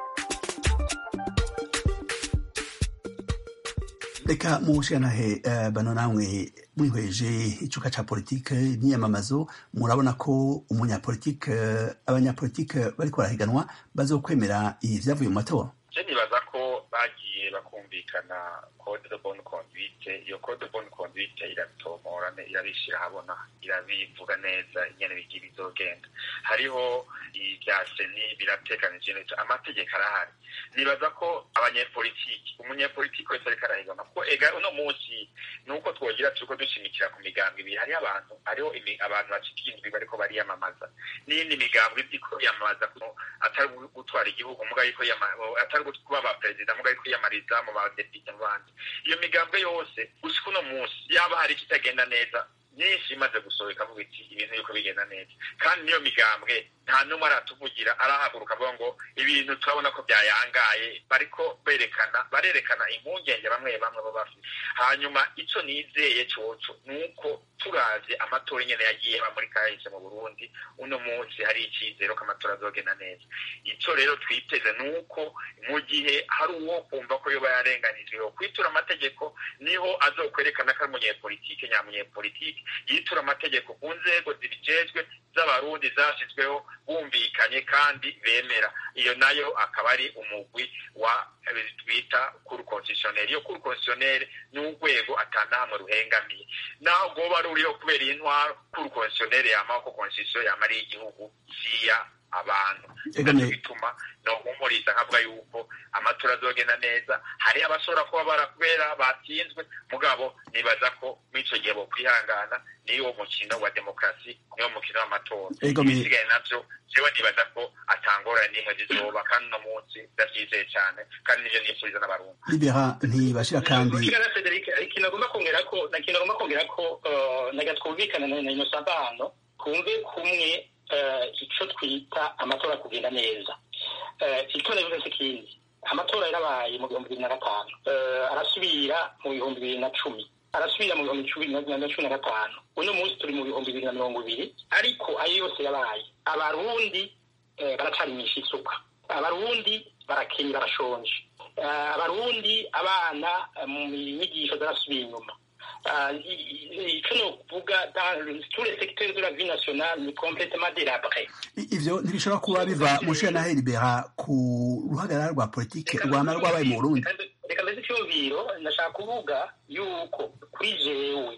[SPEAKER 1] reka mushanahe uh, bano namwe mwihweje icuka ca politike n'iyamamazo murabona ko umunyapolitike uh, abanyapolitike bariko barahiganwa bazokwemera ivyavuye mu matora
[SPEAKER 3] je nibaza ko bagiye bakumvikana code de bonne conduite iyo code de bonne conduite irabitomora ne- irabishira habona irabivuga neza ingene bigira bizogenda hariho ibya seni birateganije neza amategeko arahari nibaza ko abanyepolitiki umunyepolitiki wese ariko arahigana kuko ega uno munsi nuko twogira turiko dushimikira ku migambo ibiri hariho abantu hariho imi- abantu bacika indwi bariko bariyamamaza n'iyindi migambo izi ko yamamaza ko atari gutwara igihugu muga ariko yama- atari kuba ba perezida muga ariko yiyamariza mu badepite mu bandi iyo migambo yose gushika uno munsi yaba hari ikitagenda neza myinshi imaze gusohoka avuga iti ibintu yuko bigenda neza kandi niyo migambwe nta n'umwe aratuvugira arahaguruka avuga ngo ibintu turabona ko byayangaye bariko berekana barerekana impungenge bamwe bamwe bo bafite hanyuma ico nizeye coco ni uko turavye amatora ingene yagiye aba muri kahise mu burundi uno munsi hari icizero ko amatora azogenda neza ico rero twiteze ni uko mu gihe hari uwo kumva ko yoba yarenganijwe yo kwitura amategeko niho azokwerekana ko ari umunyepolitike nyamunyepolitike yitura amategeko ku nzego zibijejwe z'abarundi zashyizweho bumvikanye kandi bemera iyo nayo akaba ari umugwi wa eh, twita kuru konstitutionnel iyo kuru konstitutionnel ni urwego atanamwe ruhengamiye naho rwoba ruriho kubera iyi ntwaro kuru konstitutionnel yamaho ko konstitution yamariye igihugu siya abantu
[SPEAKER 1] Ega
[SPEAKER 3] nacyo
[SPEAKER 1] ne-
[SPEAKER 3] bituma nohumuriza nkavuga yuko amatora azogenda neza hari abashobora kuba barakubera batsinzwe mugabo nibaza ko mw'ico gihe bokwihangana niwo mukino wa demokarasi niwo mukino w'amatora
[SPEAKER 1] Ego me-
[SPEAKER 3] ibisigaye navyo jewe nibaza ko atangorane n'imwe zizoba kandi uno munsi ndavyizeye cane kandi nivyo nifuriza n'abarundi
[SPEAKER 1] libera ntibashira kandi
[SPEAKER 2] Kigali Frederic ikintu agomba kongera ko na kintu agomba kongera ko uh, naga twumvikana na Innocent hano kumve kumwe uh, ico twita amatora kugenda neza uh, itora bivuze ikindi amatora yarabaye mu bihumbi bibiri na gatanu uh, arasubira mu bihumbi bibiri na cumi arasubira mu bihumbi cumi na na cumi na gatanu uno munsi turi mu bihumbi bibiri na mirongo ibiri ariko ayo yose yabaye abarundi eh, baracarimisha isuka abarundi barakenye barashonje Eh, abarundi abana eh, mu nyigisho zarasubiye inyuma Eh, i- i- ico nokuvuga dans tous les secteurs de la vie nationale ni complètement délabré
[SPEAKER 1] I- ivyo ntibishobora kuba biva mushanahe libera ku ruhagarara rwa politike rwama rwabaye mu burundi
[SPEAKER 2] reka mbese icyumviro ndashaka kuvuga yuko kuri jewe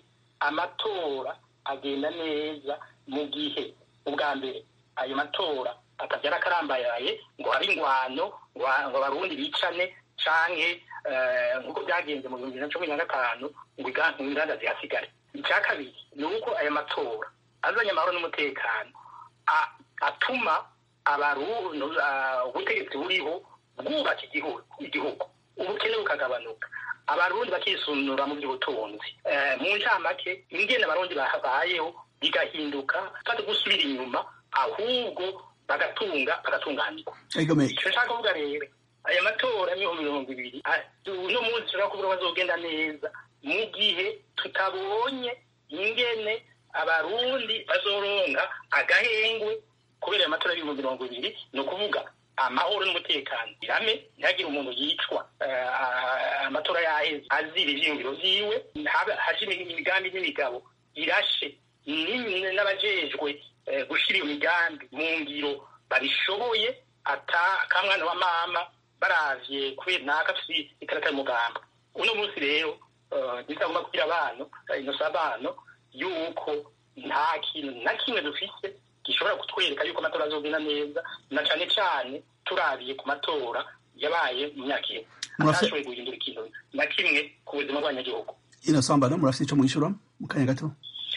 [SPEAKER 2] amatora agenda neza mu gihe ubwa mbere ayo matora atabyara akarambayaye ngo habe ingwano ngo ngo abarundi bicane canke eh, nk'uko byagenze mu bihumbi bibiri na cumi na gatanu ngo iga- ngo inganda zihasigare icya kabiri ni uko aya matora azanye amahoro n'umutekano a- atuma abarundi ah, ubutegetsi buriho bwubaka igihugu igihugu ubukene bukagabanuka abarundi bakisunura mu by'ubutunzi Eh, mu ncamake ingene abarundi babayeho bigahinduka kandi gusubira inyuma ahubwo bagatunga bagatunganirwa
[SPEAKER 1] Ego me-
[SPEAKER 2] icyo nshaka kuvuga rero aya matora y'ibihumbi mirongo ibiri ah, uno munsi ushobora kuvuga ko bazogenda neza mu gihe tutabonye ingene abarundi bazoronka agahengwe kubera ayo matora y'ibihumbi mirongo ibiri ni ukuvuga amahoro n'umutekano irame ntihagire umuntu yicwa eh, ah, amatora yaheze azira ivyiyumviro vyiwe habe- haje imigambi n'imigabo irashe ni- n'abajejwe eh, gushira iyo migambi mu ngiro babishoboye ata kamwana wa mama baravye kubera naka afise ikarata y'umugamba uno munsi rero ntitagomba kugira abantu inosa abantu yuko nta kintu na kimwe dufise gishobora kutwereka yuko amatora azogenda neza na cane cane turabiye ku matora yabaye mu myaka ine
[SPEAKER 1] Murafise-
[SPEAKER 2] atashoboye guhindura ikintu na kimwe ku buzima bw'abanyagihugu
[SPEAKER 1] ino samba no murafite ico mwishura mu kanya gato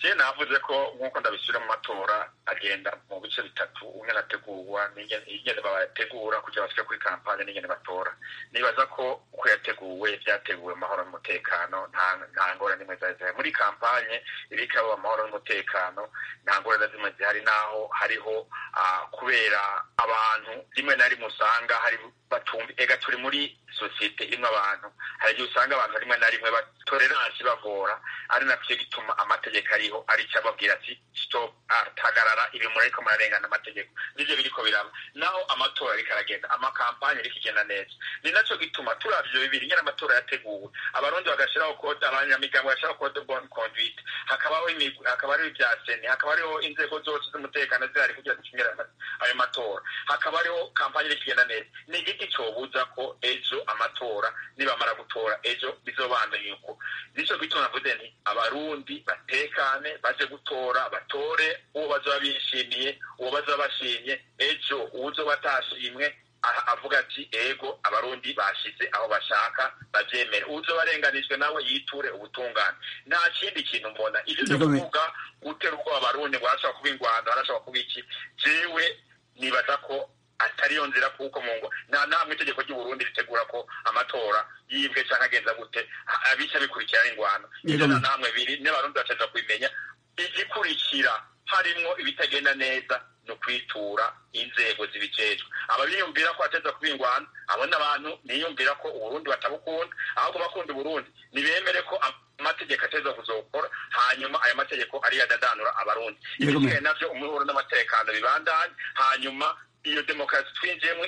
[SPEAKER 3] je navuze ko nk'uko ndabishyira mu matora agenda mu bice bitatu umwe arategurwa n'ingene bayategura kugira bashike kuri kampanye n'ingene batora nibaza ko uko yateguwe byateguwe mu mahoro n'umutekano nta ngorane nimwe zari zihari muri kampanye iriko abo amahoro n'umutekano nta ngorane zimwe zihari naho hariho kubera abantu rimwe na rimwe usanga hari batumva ega turi muri sosiyete irimo abantu hari igihe usanga abantu rimwe na rimwe batoleransi bagora ari nacyo gituma amategeko ariho ari icyo ababwira ati stop tagarara ibi murariko murarengana amategeko nivyo biriko biraba naho amatora ariko aragenda amakampanye ariko igenda neza ni naco gituma turavye ivyo bibiri nyene amatora yateguwe abarundi bagashiraho kode abanyamigambo bagashiraho kode bon conduite hakabaho imigwi hakaba hariho ibya seni hakaba hariho inzego zose z'umutekano zihari kugira zicungire ayo matora hakaba hariho kampanye iriko igenda neza ni igiti cobuza ko ejo amatora nibamara gutora ejo bizobandanya uko nico gituma navuze nti abarundi batekane baje gutora batore uwo bazoba bishimiye uwo bazoba bashimye ejo uwuzoba atashimwe avuga ati ego abarundi bashize aho bashaka bavyemere uwuzoba arenganijwe nawe yiture ubutungane nta kindi kintu mbona ivyo vyo kuvuga gutera ubwoba abarundi ngo arashobora kuba ingwano arashobora kuba iki jewe nibaza ko atariyo nzira kuko mu ngo nta namwe itegeko ry'uburundi ritegura ko amatora yibwe canke agenza gute abica bikurikirana ingwano ivyo na namwe biri n'abarundi bateza kubimenya igikurikira harimwo ibitagenda neza ni ukwitura inzego zibijejwe ababiyumvira ko bateza kuba ingwano abo n'abantu niyumvira ko uburundi batabukunda ahubwo bakunda uburundi nibemere ko amategeko ateza kuzokora hanyuma ayo mategeko ariyo adadanura abarundi ibisigaye navyo umuhuro n'amatekano bibandanye hanyuma iyo demokarasi twinjiyemo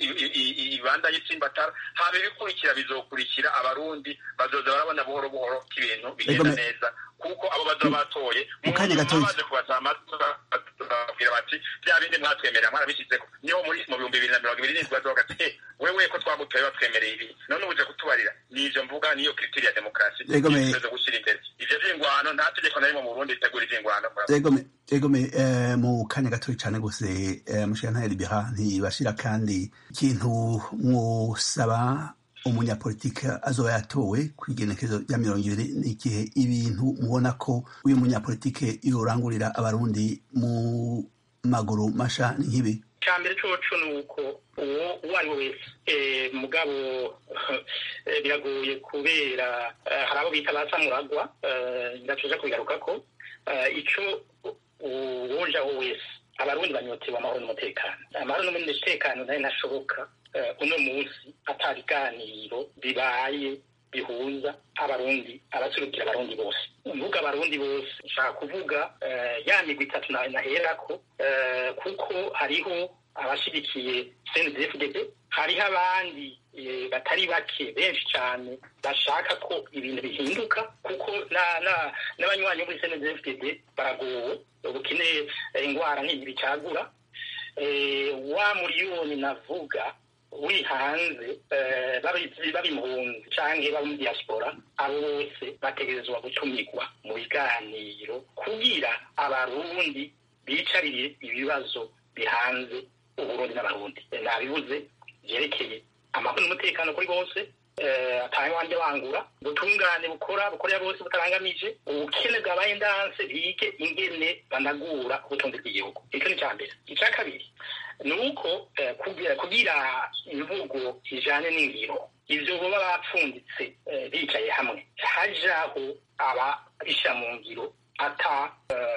[SPEAKER 3] ibandanye itsimbatara haba ibikurikira bizokurikira abarundi bazoza barabona buhoro buhoro ko ibintu bigenda neza kuko abo bazoba batoye baje kubasaba babwira bati bya bindi mwatwemerera mwarabishyizeko niho muri mu bihumbi bibiri na mirongo ibiri n'indwi bazoga ati wewe ko twagutoye batwemereye ibi none uje kutubarira nivyo mvuga niyo kiritiri ya demokarasi tuzo gushyira imbere ivyo vy'ingwano nta tegeko na rimwe mu burundi ritegura ivy'ingwano
[SPEAKER 1] egome mu kanya gatoya cane gose mushikantare libera ntibashira kandi ikintu mwosaba umunyapolitike azoba yatowe ku igenekerezo rya mirongo ibiri n'igihe ibintu mubona ko uyu munyapolitike yorangurira abarundi mu maguru masha ni nk'ibi
[SPEAKER 2] icya mbere coco ni uko uwo uwo ari we wese mugabo biragoye kubera hari abo bita ba samuragwa ndatuja kubigarukako ico uwujaho wese abarundi banyotewe amahoro n'umutekano amahoro n'umutekano nayo ntashoboka uno munsi ata biganiro bibaye bihuza abarundi abaserukira abarundi bose mvuga abarundi bose nshaka kuvuga ya migwi itatu naherako kuko hariho abashigikiye cndfdp hariho abandi batari bake benshi cyane bashaka ko ibintu bihinduka kuko n'abanywanyi bo muri cndfdp baragowe ubukene indwara nk'iyi bicagura wa muriyoni navuga uri hanze baba impunzi canke baba muri diaspora abo bose bategerezwa gutumigwa mu biganiro kugira abarundi bicarire ibibazo bihanze uburundi n'abarundi nabibuze vyerekeye amahoro n'umutekano kuri bose atahe wanje wangura ubutungane bukora bukorera bose butarangamije ubukene bwabaye ndanse bige ingene banagura ubutunzi bw'igihugu icyo ni icya mbere icya kabiri ni uko kugira imvugo ijanye n'ingiro ivyo boba bapfunditse bicaye hamwe hajaho ababisha mu ngiro ata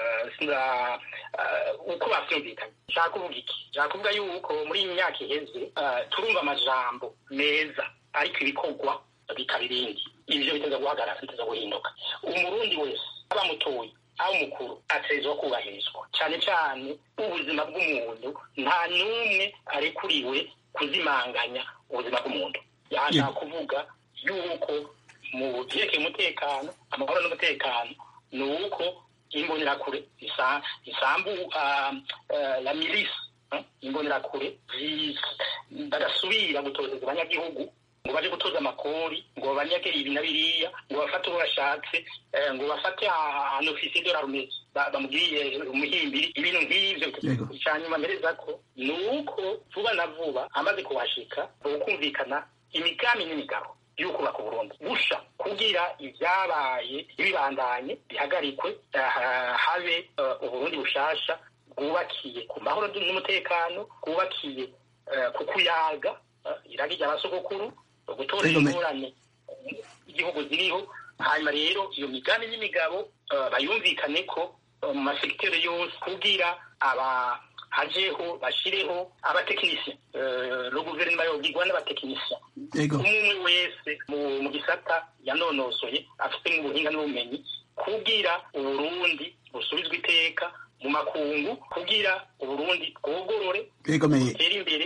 [SPEAKER 2] uko bavyumvikanye nshaka kuvuga iki nshaka kuvuga yuko muri iyi myaka iheze turumva amajambo meza ariko ibikorwa bikaba ibindi ivyo biteza guhagarara biteza guhinduka umurundi wese aba mutoyi aho umukuru ategerezwa kubahirizwa cyane cyane ubuzima bw'umuntu nta n'umwe arekuriwe kuzimanganya ubuzima bw'umuntu yashaka kuvuga yuko mu vyerekeye umutekano amahoro n'umutekano ni uko imbonerakure isambu la milisi imbonerakure badasubira gutozeza abanyagihugu ngo baje gutoza amakori ngo banyage ibi na biriya ngo bafate uwo bashatse ngo bafate ahantu ofisiye de larume bamubwiye umuhimbiri ibintu nk'ivyo canyuma mpereza ko ni uko vuba na vuba amaze kuhashika ukumvikana imigambi n'imigabo y'ukubaka uburundi busha kugira ibyabaye ibibandanye bihagarikwe habe uburundi bushasha bwubakiye ku mahoro n'umutekano bwubakiye ku kuyaga iragi ry'abasogokuru gutora ingorane igihugu ziriho hanyuma rero iyo migambi n'imigabo bayumvikane ko mu masekiteri yose kugira aba hajeho bashireho abatekinisiye no guverinoma yobwirwa n'abatekinisiye umwe wese mu gisata yanonosoye afite n'ubuhinga n'ubumenyi kugira uburundi busubizwe iteka mu makungu kugira uburundi bwogorore butere imbere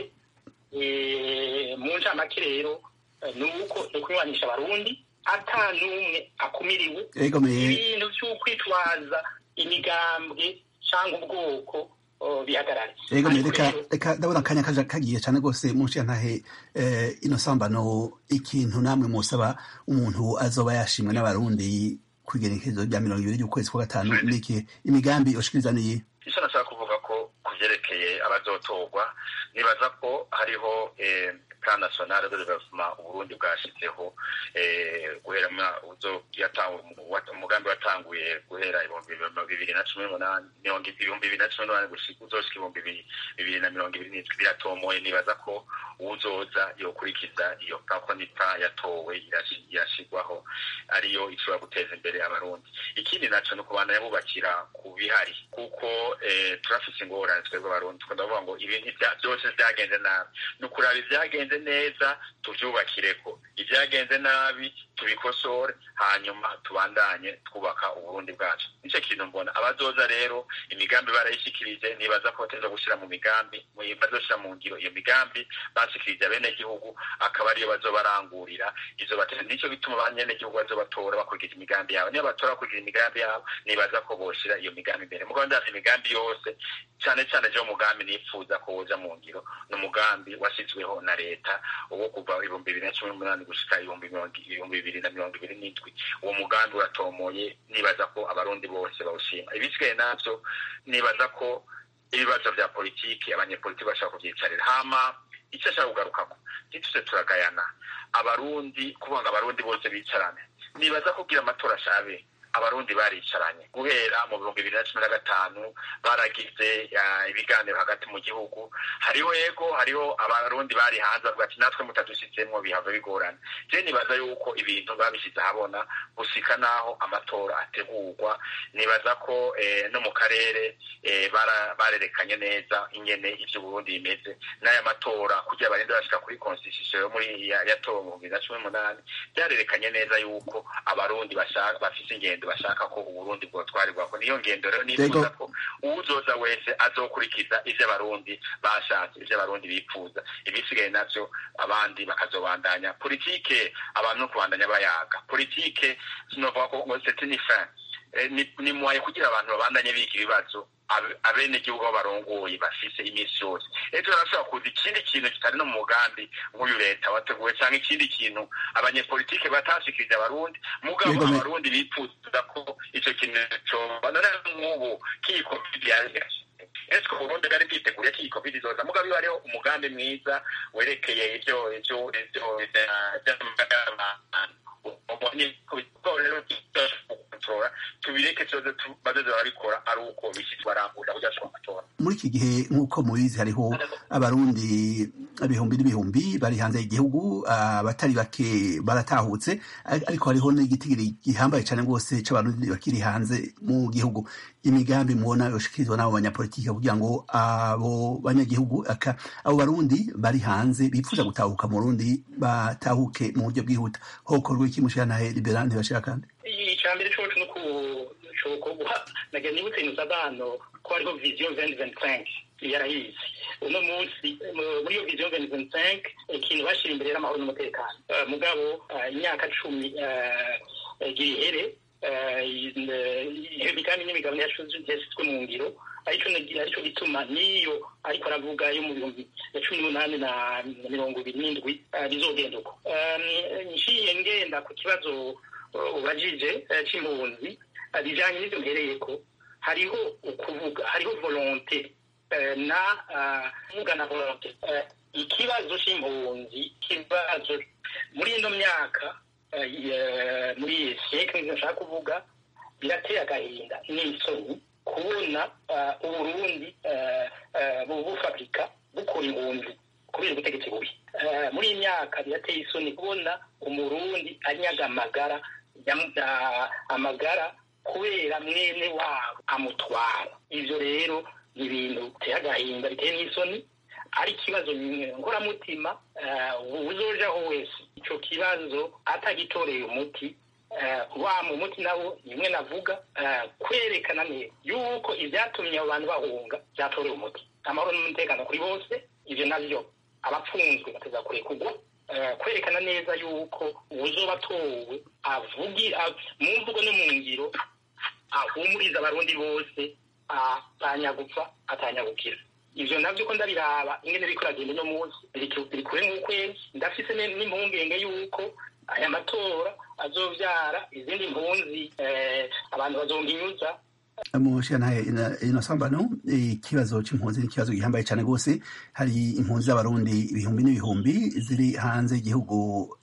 [SPEAKER 2] mu ncamake rero ni uko ni ukunywanisha abarundi ata n'umwe akumiriwe ibintu by'ukwitwaza imigambwe cyangwa ubwoko bihagarare
[SPEAKER 1] ego reka reka ndabona akanya kaje kagiye cyane rwose munsi ya ntahe ino sambano ikintu namwe musaba umuntu azoba yashimwe n'abarundi kwigerekezo rya mirongo ibiri y'ukwezi kwa gatanu niki imigambi ushikiriza niyi
[SPEAKER 3] icyo nashaka kuvuga ko ku byerekeye abazotorwa nibaza ko hariho plan national de development uburundi bwashyizeho guhera umugambi watanguye guhera ibihumbi bibiri na cumi n'umunani ibihumbi bibiri na cumi n'umunani uzoshika ibihumbi bibiri na mirongo ibiri n'indwi biratomoye nibaza ko uzoza yokurikiza iyo kakonipa yatowe irashigwaho ariyo ishobora guteza imbere abarundi ikindi naco ni ukubandanya bubakira ku bihari kuko turafise ingorane twebwe abarundi tukunda kuvuga ngo ibintu byose vyagenze nabi ni ukuraba ivyagenze neza tuvyubakireko ivyagenze nabi tubikosore hanyuma tubandanye twubaka uburundi bwacu nico kintu mbona abazoza rero imigambi barayishikirije nibaza ko bateza gushira mu migambi bazoshira mu ngiro iyo migambi bashikirije abenegihugu akaba ariyo bazobarangurira izo bateza nico bituma abanyanegihugu bazobatora bakurikije imigambi yabo niyo batora bakurikije imigambi yabo nibaza ko boshira iyo migambi imbere mugo ndazi imigambi yose cane cane je umugambi nifuza ko woja mu ngiro ni umugambi washyizweho na leta uwo kuva ibihumbi bibiri na cumi n'umunani gushika ibihumbi bibiri na mirongo ibiri n'indwi uwo mugambi uratomoye nibaza ko abarundi bose bawushima ibisigaye navyo nibaza ko ibibazo vya politiki abanyepolitiki bashaka kuvyicarira hama icyo ashaka kugarukako ntituse turagayana abarundi kuvuga ngo abarundi bose bicarane nibaza kugira amatora ashabe abarundi baricaranye guhera mu bihumbi bibiri na cumi na gatanu baragize ibiganiro hagati mu gihugu hariho yego hariho abarundi bari hanze bavuga ati natwe mutadushyizemwo bihava bigorana je nibaza yuko ibintu babishyize ahabona gusika n'aho amatora ategurwa nibaza ko no mu karere barerekanye neza ingene ivyo Burundi bimeze n'aya matora kugira barinde bashika kuri constitution yo muri yatowe mu bibiri na cumi n'umunani byarerekanye neza yuko abarundi bashaka bafise ingendo bashaka ko uburundi bwotwarirwako niyo ngendo rero nifuza ko uwuzoza wese azokurikiza ivyo abarundi bashatse ivyo abarundi bipfuza ibisigaye navyo abandi bakazobandanya politike abantu no kubandanya bayaga politike sinovuga ko ngo c'est une fin ni mwaye kugira abantu babandanye biga ibibazo abenegihugu aho barongoye bafise iminsi yose ejo barashobora kuza ikindi kintu kitari no mu mugambi nk'uyu leta wateguwe cyangwa ikindi kintu abanyepolitike batashikirije abarundi mugabo abarundi bipfuza ko ico kintu coba none nk'ubu k'iyi covid yaje ese ko Burundi bwari bwiteguriye ko iyi covid izoza mugabo iyo hariho umugambi mwiza werekeye ivyo ivyo ivyo tubireke bazoze barabikora ari uko bishyitsi barangurira kugira ngo amatora
[SPEAKER 1] muri iki gihe nk'uko mubizi hariho abarundi ibihumbi n'ibihumbi bari hanze y'igihugu abatari bake baratahutse ariko hariho n'igitigiri gihambaye cyane rwose c'abarundi bakiri hanze mu gihugu imigambi mubona yoshikirizwa n'abo banyapolitike kugira ngo abo banyagihugu abo barundi bari hanze bifuza gutahuka mu rundi batahuke mu buryo bwihuta hokorwa iki mushiranahe libera ntibashira kandi
[SPEAKER 2] icambere coco no kuguha nagira nibutse inuzabano ko hariho vision 2025 yarahize uno munsi muri iyo vision 2025 ikintu bashira imbere y'amahoro n'umutekano mugabo imyaka cumi gihere imigambi n'imigabane yashizwe mu ngiro arico gituma niyo ariko aravuga yo mu bihumbi ya cumi n'umunani na mirongo ibiri n'indwi bizogenda uko nciye ngenda ku kibazo ubajije c'impunzi bijanye n'ivyo mpereyeko hariho ukuvuga hariho volonte na kuvuga na volonte ikibazo c'impunzi ikibazo muri ino myaka muri iyi sekire nshaka kuvuga birateye agahinda n'isoni kubona uburundi bufabrika bukora impunzi kubera ubutegetsi bubi muri iyi myaka birateye isoni kubona umurundi anyaga amagara amagara kubera mwene wabo amutwara ivyo rero ni ibintu biteye agahinda biteye n'isoni ari ikibazo nkoramutima uzojaho wese ico kibazo atagitoreye umuti wa mu muti nawo nimwe navuga kwerekana neza yuko ivyatumye abo bantu bahunga vyatorewe umuti amahoro n'umutekano kuri bose ivyo navyo abapfunzwe bateza kurekurwa kwerekana neza yuko uzoba atowe avugira mu mvugo no mu ngiro ahumuriza abarundi bose atanyagupfa atanyagukira ivyo navyo ko ndabiraba ingene biriko iragenda uno munsi biri kure nk'ukwezi ndafise n'impungenge yuko aya matora azovyara izindi mpunzi abantu bazonginyuza
[SPEAKER 1] mushanaye inosambano ikibazo c'impunzi ni ikibazo gihambaye cane rwose hari impunzi z'abarundi ibihumbi n'ibihumbi ziri hanze y'igihugu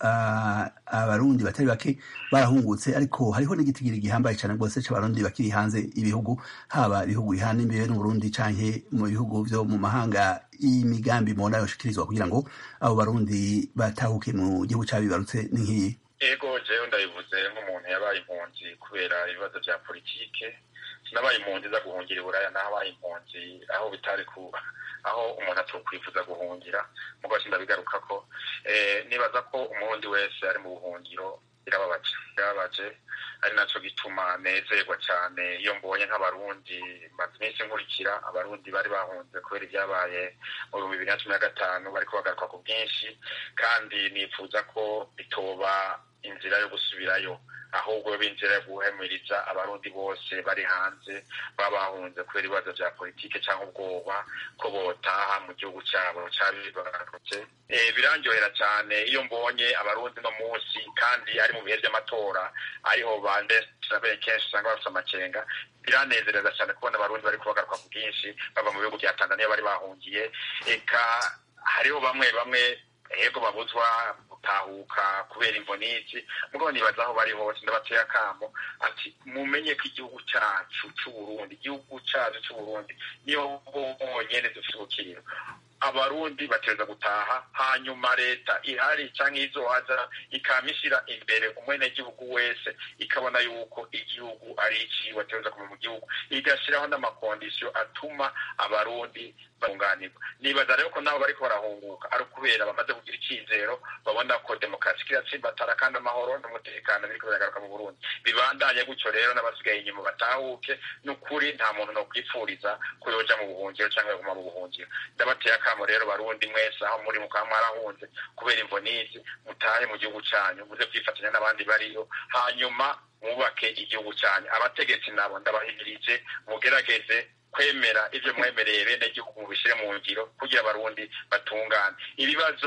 [SPEAKER 1] abarundi batari bake barahungutse ariko hariho n'igitigiri gihambaye cane rwose c'abarundi bakiri hanze ibihugu haba ibihugu bihana imbere n'uburundi canke mu bihugu vyo mu mahanga imigambi mubona yoshikirizwa kugira ngo abo barundi batahuke mu gihugu cabibarutse ni nk'iyi
[SPEAKER 3] ego jewe ndabivuze nk'umuntu yabaye impunzi kubera ibibazo vya politike sinabaye impunzi za guhungira iburaya nahabaye impunzi aho bitari ku aho umuntu atokwifuza guhungira mugo sindabigarukako nibaza ko umurundi wese ari mu buhungiro birababaje birababaje ari naco gituma nezerwa cane iyo mbonye nk'abarundi maze iminsi nkurikira abarundi bari bahunze kubera ibyabaye mu bihumbi bibiri na cumi na gatanu bariko bagaruka ku bwinshi kandi nifuza ko bitoba inzira yo gusubirayo ahubwo b'inzira yo guhemuriza abarundi bose bari hanze baba bahunze kubera ibibazo vya politike cyangwa ubwoba ko botaha mu gihugu cyabo cabibarutse birandyohera cyane iyo mbonye abarundi no munsi kandi ari mu bihe vy'amatora ariho bandesirabe kenshi usanga bafite amakenga biranezereza cyane kubona abarundi bariko bagaruka ku bwinshi bava mu bihugu vya tanzania bari bahungiye eka hariho bamwe bamwe ego babuzwa gutahuka kubera imbonizi mugabo nibaza aho bari hose ndabateye akamo ati mumenye ko igihugu cacu c'uburundi igihugu cacu c'uburundi niyo bonyene dufite ubukiriro abarundi batereza gutaha hanyuma leta ihari canke izohaza ikama ishira imbere umwenegihugu wese ikabona yuko igihugu ari iciwe atereza kuva mu gihugu igashiraho n'amakondisiyo atuma abarundi bunganirwa nibaza rero ko nabo bariko barahunguka ari ukubera bamaze kugira icizero babona ko demokarasi kiratsimbatara kandi amahoro n'umutekano biriko biragaruka mu burundi bibandanye gutyo rero n'abasigaye inyuma batahuke n'ukuri nta muntu no kwipfuriza ko yoja mu buhungiro canke yaguma mu buhungiro ndabateye akamo rero barundi mwese aho muri mukaba mwarahunze kubera imbonizi mutahe mu gihugu canyu muze kwifatanya n'abandi bariyo hanyuma mwubake igihugu canyu abategetsi nabo ndabahimirije mugerageze kwemera ivyo mwemereye bene igihugu mubishire mu ngiro kugira abarundi batungane ibibazo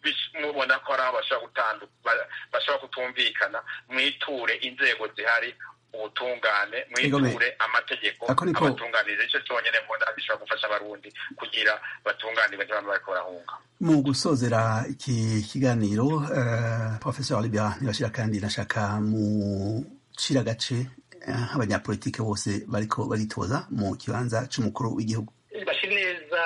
[SPEAKER 3] mubona ko ari aho bashobora kutumvikana mwiture inzego zihari ubutungane mwiture amategeko abatunganiriza ico cyonyene mbona bishobora gufasha abarundi kugira batunganirwe ntibamwe bariko barahunga
[SPEAKER 1] mu gusozera iki kiganiro uh, professeur libera ntibashira kandi nashaka mu cira gace nk'abanyapolitike bose bariko baritoza mu kibanza c'umukuru w'igihugu
[SPEAKER 2] bashira neza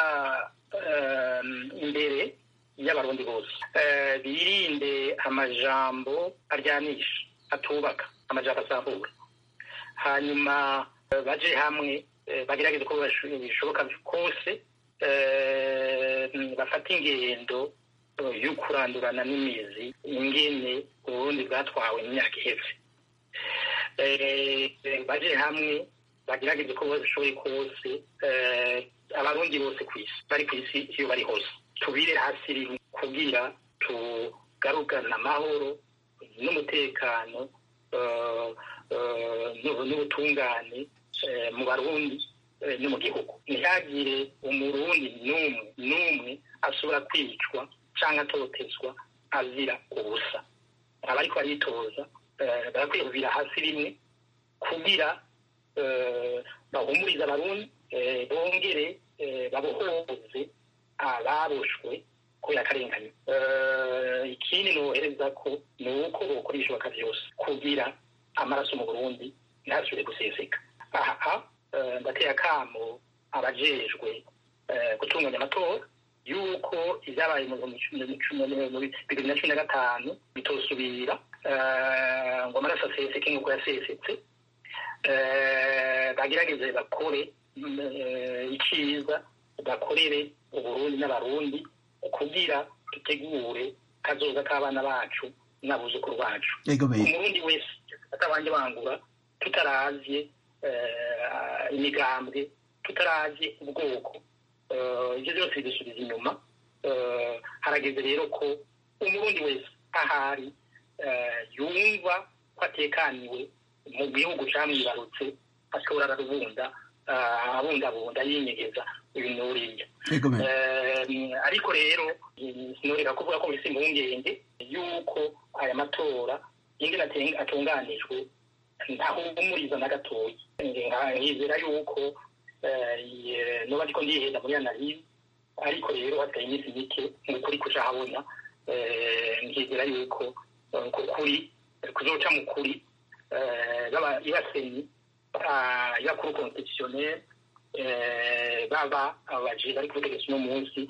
[SPEAKER 2] imbere y'abarundi bose birinde amajambo aryanisha atubaka amajambo asambura hanyuma baje hamwe bagerageze ko bishoboka kose bafata ingendo yo kurandurana n'imizi ingene uburundi bwatwawe mu myaka iheze baje hamwe bagerageze ko bashoboye kose abarundi bose ku isi bari ku isi iyo bari hose tubire hasi rimwe kugira tugarukane amahoro n'umutekano n'ubutungane mu barundi no mu gihugu ntihagire umurundi n'umwe n'umwe ashobora kwicwa cyangwa atotezwa azira ubusa abariko baritoza barakwiye kuvira hasi rimwe kugira bahumurize abarundi bongere babohoze ababoshwe kubera akarengane ikindi nohereza ko ni uko bokora ibishoboka byose kugira amaraso mu burundi ntasubire guseseka aha ndateye akamo abajejwe gutunganya amatora yuko ibyabaye mu bibiri na cumi na gatanu bitosubira ngo amaraso aseseke nk'uko yasesetse bagerageze bakore icyiza bakorere uburundi n'abarundi kugira dutegure kazoza k'abana bacu n'abuzukuru bacu umurundi wese atabanje bangura tutaravye imigambwe tutaravye ubwoko ibyo byose bidusubiza inyuma harageze rero ko umurundi wese ahari yumva ko atekaniwe mu gihugu camwibarutse ashobora ararubunda abundabunda yinyegeza uyu n'uriya ariko rero sinoreka kuvuga ko bise impungenge yuko aya matora ingene atunganijwe ntahumuriza na gatoya nkizera yuko nuba ariko ndiheza muri analize ariko rero hasigaye iminsi mike nk'ukuri kuja habona nkizera yuko kukuri kuzoca mu kuri ibasenyi yakuru constitutionnel baba abaje bari kubutegetsi uno munsi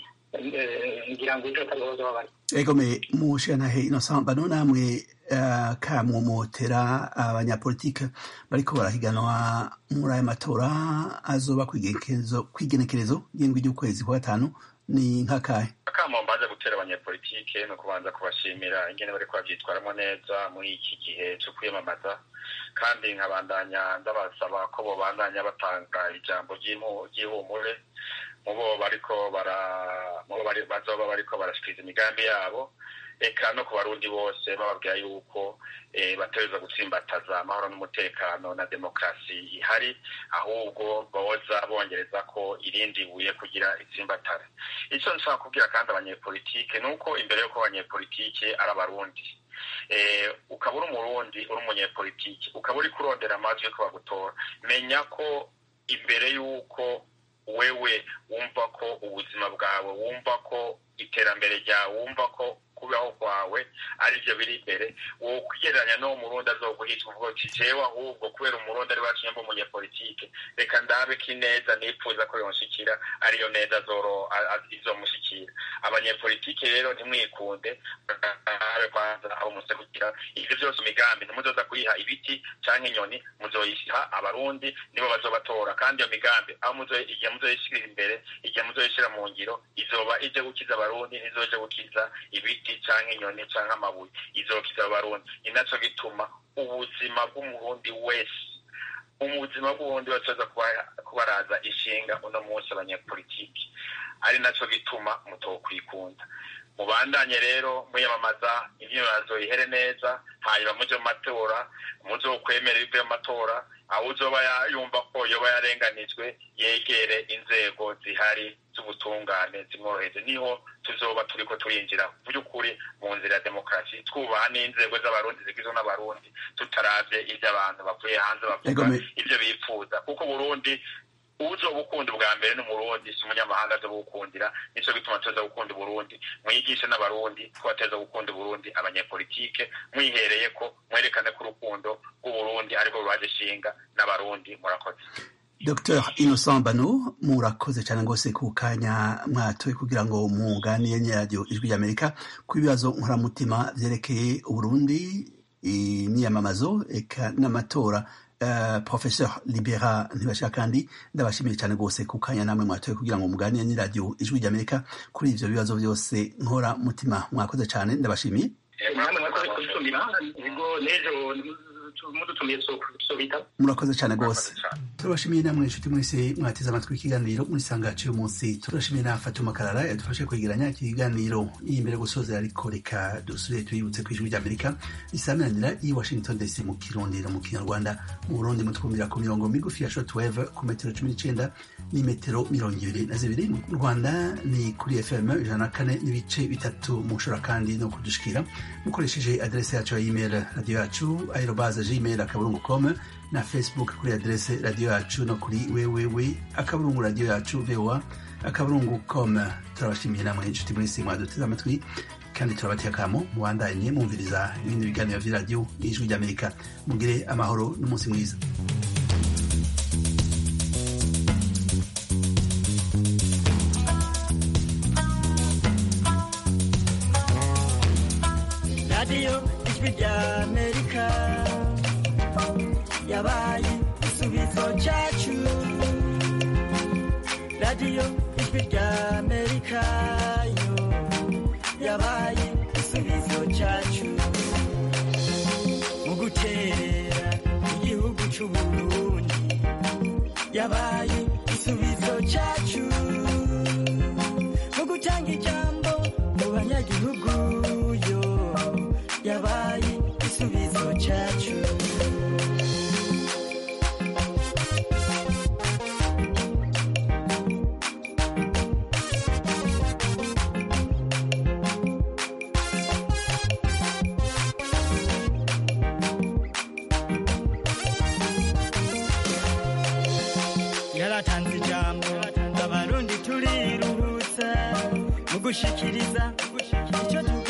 [SPEAKER 2] ngira ngo ejo atariho babari
[SPEAKER 1] egome mushanahe innocent bano namwe kamwomotera abanyapolitike bariko barahiganwa muri aya matora azoba kw'igenekerezo ry'indwi ry'ukwezi kwa gatanu ni nkakahe
[SPEAKER 3] akamo mbaza gutera abanyapolitike ni ukubanza kubashimira ingene bariko bavyitwaramwo neza muri iki gihe co kwiyamamaza kandi nkabandanya ndabasaba ko bobandanya batanga ijambo ry'ihumure mubo bariko bara mubo bazoba bariko barashikiriza imigambi yabo eka no ku barundi bose bababwira yuko bategereza gutsimbataza amahoro n'umutekano na demokarasi ihari ahubwo boza bongereza ko irindi buye kugira itsimbatare icyo nshaka kubwira kandi abanyepolitike ni uko imbere y'uko abanyepolitike ari abarundi ukaba uri umurundi uri umunyepolitike ukaba uri kurondera amajwi yo bagutora menya ko imbere y'uko wewe wumva ko ubuzima bwawe wumva ko iterambere ryawe wumva ko kubaho kwawe ari byo biri imbere wowe kwigereranya n'uwo murundi azoguhitwa uvuga uti jewe ahubwo kubera umurundi ari wacu nyamba umunyepolitike reka ndabe ko ineza nipfuza ko yonshikira ariyo neza izomushikira abanyepolitike rero ntimwikunde abe kwanza abo muze kugira ivyo vyose imigambi ntimuzoza kuyiha ibiti canke inyoni muzoyishiha abarundi nibo bazobatora kandi iyo migambi aho igihe muzoyishikira imbere igihe muzoyishira mu ngiro izoba ije gukiza abarundi ntizoje gukiza ibiti canke inyoni canke amabuye izokiza abarundi ni naco gituma ubuzima bw'umurundi wese ubuzima bw'ubundi basoza kubaraza ishinga uno munsi abanyepolitiki ari naco gituma mutokwikunda mubandanye rero muyamamaza imyirazo ihere neza hanyuma muje mu matora muzokwemera ibivuye mu matora aho uzoba yumva ko yoba yarenganijwe yegere inzego zihari z'ubutungane zimworoheze niho tuzoba turiko turinjira by'ukuri mu nzira ya demokarasi twubaha n'inzego z'abarundi zigizwe n'abarundi tutaravye ivyo abantu bavuye hanze bavuga ivyo bipfuza kuko burundi uzoba ukunda ubwa mbere n'umurundi si umunyamahanga aza gukundira nico gituma tuza gukunda uburundi mwigishe n'abarundi ko bateza gukunda uburundi abanyepolitike mwihereye ko mwerekane ko urukundo rw'uburundi ariko ruraje shinga n'abarundi murakoze
[SPEAKER 1] Dr Innocent Bano murakoze cyane rwose ku kanya mwatoye kugira ngo muganire n'iradiyo ijwi ry'Amerika ku bibazo nkoramutima vyerekeye Uburundi imyiyamamazo eka n'amatora Uh, Professeur Libera ntibashaka kandi ndabashimiye cyane rwose ku kanya namwe mwatoye kugira ngo muganire n'iradiyo ijwi ry'Amerika kuri ivyo bibazo byose nkora mutima mwakoze cyane ndabashimiye
[SPEAKER 2] namwe mwakoze kudutumira ibigo n'ejo mudutumiye tuzobita
[SPEAKER 1] murakoze cyane rwose turabashimiye namwe inshuti mwese mwateze amatwi ikiganiro muri sangace uyu munsi turashimiye na Fatuma Karara yadufashe kwegeranya iki kiganiro iyi mbere gusoza ariko reka dusubire tuyibutse ku ijwi ry'Amerika risamiranira i Washington DC mu Kirundi no mu Kinyarwanda mu Burundi mutwumvira ku mirongo migufi ya shortwave ku metero cumi n'icenda n'imetero mirongo ibiri na zibiri mu Rwanda ni kuri FM ijana na kane n'ibice bitatu mushobora kandi no kudushikira mukoresheje adrese yacu ya email radio yacu aerobaze gmail akaburungu com na facebook kuri adrese radiyo yacu no kuri wewewe akaburungu radiyo yacu voa akaburungu com turabashimiye namwe inshuti muri si mwaduteze amatwi kandi turabateye akamo mubandanye mwumviriza ibindi biganiro vy'iradiyo n'ijwi ry'amerika mugire amahoro n'umunsi mwiza
[SPEAKER 9] radiyo ijwi ry'amerika yabaye igisubizo cyacu radiyo ijwi ry'amerika yo yabaye igisubizo cyacu mu guterera igihugu cy'uburundi yabaye igisubizo cyacu mu gutanga ijambo mu banyagihugu yo yabaye igisubizo cyacu yaratanze ijambo abarundi turiruhutsa mu gushikiriza icyo tuba